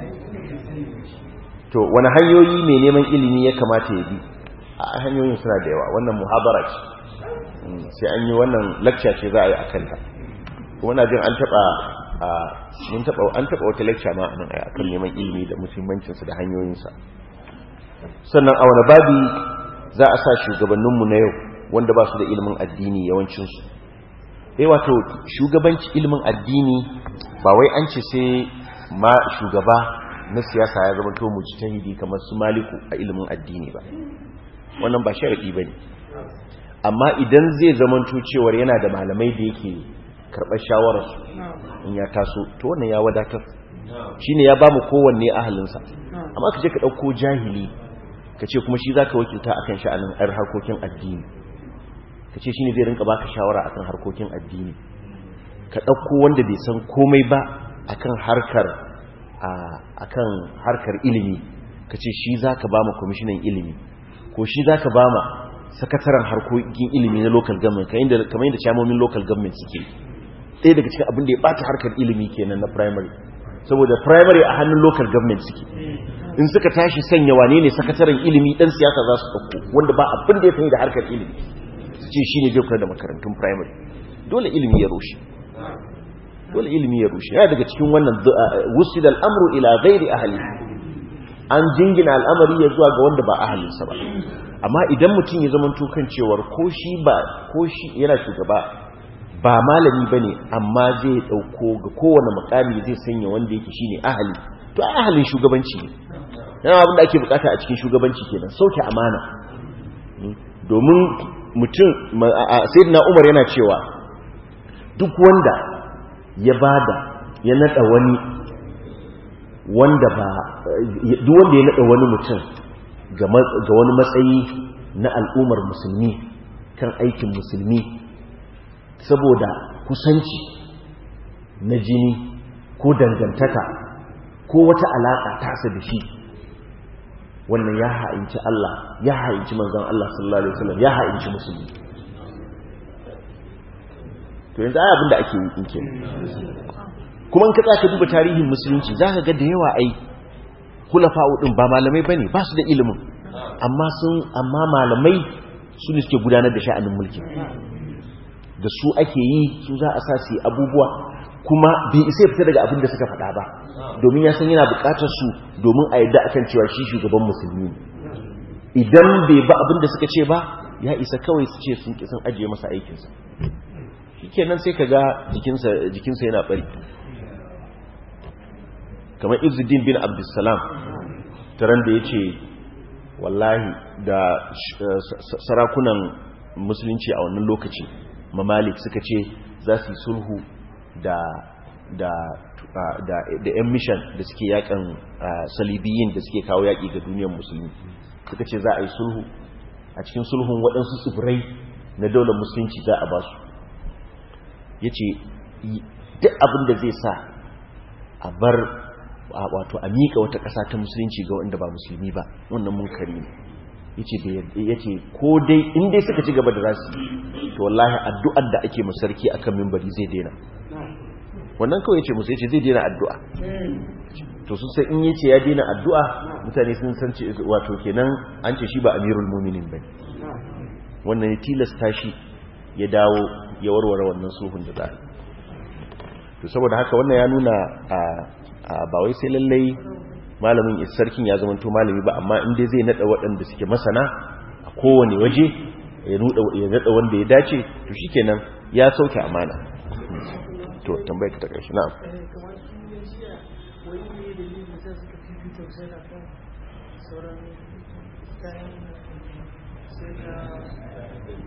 to wani hanyoyi mai neman ilimi ya kamata ya bi a hanyoyin suna da yawa wannan muhabara ce sai an yi wannan lakca ce za a yi a kanta kuma na jin an taɓa mun taɓa an taɓa wata lakca ma a nan a kan neman ilimi da muhimmancinsa da hanyoyinsa sannan a wani babi za a sa shugabanninmu na yau wanda ba su da ilimin addini yawancinsu eh wato shugabanci ilimin addini ba wai an ce sai ma shugaba na siyasa ya zama to mujtahidi kamar su maliku a ilimin addini ba wannan ba sharadi bane amma idan zai zama to cewar yana da malamai da yake karɓar shawararsu in ya taso to wannan ya wadatar shine ya ba mu kowanne ahalinsa amma ka je ka ɗauko jahili ka ce kuma shi za ka wakilta a kan sha'anin ɗar harkokin addini ka ce shi ne zai rinka baka shawara a kan harkokin addini ka ɗauko wanda bai san komai ba a kan harkar akan harkar ilimi ka ce shi za ka ba ma kwamishinan ilimi ko shi za ka ba ma sakataren harkokin ilimi na local government kamar yadda camomin local government suke ɗaya daga cikin abin da ya ɓata harkar ilimi kenan na primary saboda primary a hannun local government suke in suka tashi sanya wane ne sakataren ilimi ɗan siyasa za su ɗauko wanda ba abin da ya sani da harkar ilimi su ce shi ne zai kula da makarantun primary dole ilimi ya rushe dole ilimi ya rushe yana daga cikin wannan wusil al'amru ila ghairi ahli an jingina al'amari ya zuwa ga wanda ba ahalinsa ba amma idan mutum ya zama tukan cewar ko shi ba ko shi yana shugaba ba malami bane amma zai dauko ga kowane makami zai sanya wanda yake shine ahali to ahalin shugabanci ne yana abin da ake bukata a cikin shugabanci kenan sauke amana domin mutum sayyidina Umar yana cewa duk wanda ya bada ya nada wani wanda ba duk wanda ya nada wani mutum ga wani matsayi na al'ummar musulmi kan aikin musulmi saboda kusanci na jini ko dangantaka ko wata alaƙa tasa da shi wannan ya ha'inci Allah ya ha'inci manzon Allah sallallahu alaihi wasallam ya ha'inci musulmi to yanzu ai abin da ake yi in kenan kuma in ka tsaka duba tarihin musulunci zaka ga da yawa ai khulafa'u din ba malamai bane ba su da ilimin amma sun amma malamai su ne suke gudanar da sha'anin mulki da su ake yi su za a sa su yi abubuwa kuma bai isa ya fita daga abin da suka faɗa ba domin ya san yana buƙatar su domin a yadda akan cewa shi shugaban musulmi idan bai ba abin da suka ce ba ya isa kawai su ce sun ki sun ajiye masa aikinsa shi kenan sai ka ga jikinsa yana bari kamar izuddin bin abdulsalam taron da ya ce wallahi da sarakunan musulunci a wannan lokaci mamalik suka ce za su yi sulhu da da da da yan mishan da suke yakan salibiyin da suke kawo yaƙi ga duniyar musulmi suka ce za a yi sulhu a cikin sulhun waɗansu tsibirai na daular musulunci za a ba su ya ce duk abin da zai sa a bar wato a miƙa wata ƙasa ta musulunci ga wanda ba musulmi ba wannan munkari ne ya ce ko dai in dai suka ci gaba da rasu to wallahi addu'ar da ake masarki akan mimbari zai daina wannan kawai ce musu yace zai daina addu'a to sun sai in yace ya daina addu'a mutane sun san ce wato kenan an ce shi ba amirul mu'minin bane wannan ya tilasta shi ya dawo ya warware wannan sulhun da za to saboda haka wannan ya nuna a ba wai sai lallai malamin sarkin ya zama to malami ba amma in dai zai nada waɗanda suke masana a kowane waje ya nada wanda ya dace to shikenan ya sauke amana to tambayar ta ƙarshe na'am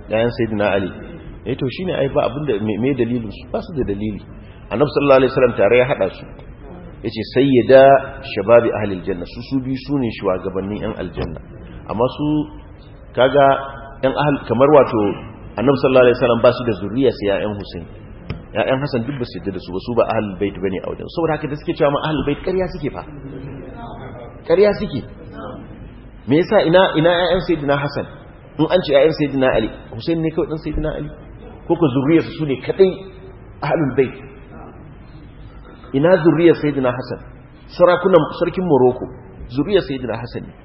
yayan sayyidina ali eh to shine ai ba abinda me dalilin su ba su da dalili annabi sallallahu alaihi wasallam tare ya hada su yace sayyida shababi ahli aljanna su su bi su ne shugabannin yan aljanna amma su kaga yan ahal kamar wato annabi sallallahu alaihi wasallam ba su da zuriya sai yayan husain yayan hasan duk ba su yadda da su ba su ba ahlul bait bane a wajen saboda haka da suke cewa ma ahlul bait ƙarya suke fa ƙarya suke me yasa ina ina yayan sayyidina hasan in an ce yayan sayyidina ali husain ne kawai dan sayyidina ali ko ko zuriyarsu su ne kadai ahlul bait ina zuriyar sayyidina hasan sarakunan sarkin morocco zuriyar sayyidina hasan ne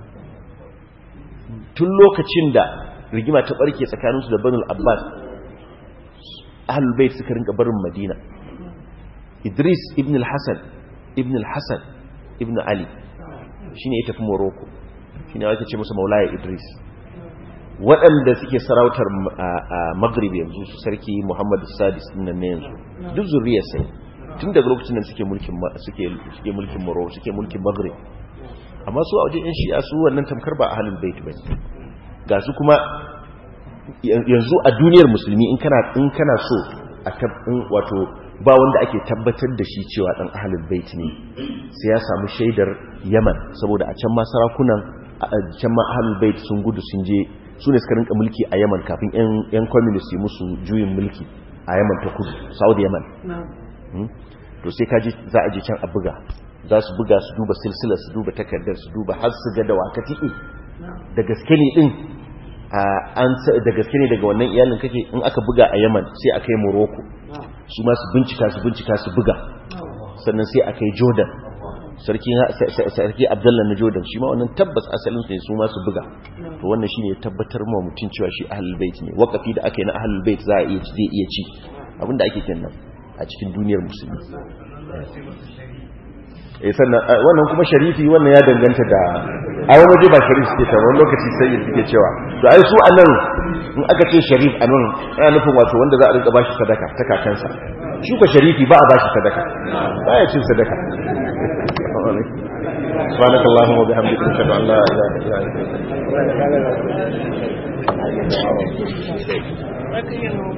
tun lokacin da rigima ta barke tsakaninsu da banul abbas ahlul bait suka rinka barin madina idris ibn al-hasan ibn al-hasan ibn ali shine ya tafi morocco shine ake ce masa maulaya idris waɗanda suke sarautar maghrib yanzu su sarki muhammadu sadis nan ne yanzu duk zuriyar sai tun daga lokacin da suke mulkin suke mulkin morocco suke mulkin maghrib amma su a wajen yan shi'a su wannan tamkar ba ahlul bait bane ga su kuma yanzu a duniyar musulmi in kana in kana so a tabbin wato ba wanda ake tabbatar da shi cewa dan ahlul bait ne sai ya samu shaidar Yaman saboda a can ma sarakunan a can ma ahlul bait sun gudu sun je su ne suka rinka mulki a Yaman kafin yan yan communist musu juyin mulki a Yaman ta kudu Saudi Yaman to sai kaji za a je can a buga za su buga su duba silsila su duba takardar su duba har su ga da waka tiki da gaske ne din an da gaske ne daga wannan iyalin kake in aka buga a Yaman sai aka yi Morocco su ma su bincika su bincika su buga sannan sai aka yi Jordan sarki sarki Abdullah na Jordan shi ma wannan tabbas asalin su ne su ma su buga to wannan shine ya tabbatar ma mutun cewa shi ahlul bait ne wakafi da aka yi na ahlul bait za a iya zai iya ci abinda ake kenan a cikin duniyar musulmi eh sannan wannan kuma sharifi wannan ya danganta da a wani waje ba sharif suke cewa wani lokaci sai suke cewa to ai su anan in aka ce sharif anan ana nufin wato wanda za a rinka bashi sadaka ta kakansa shi ko sharifi ba a bashi sadaka ba ya cin sadaka سبحانك اللهم وبحمدك نشهد ان لا اله الا انت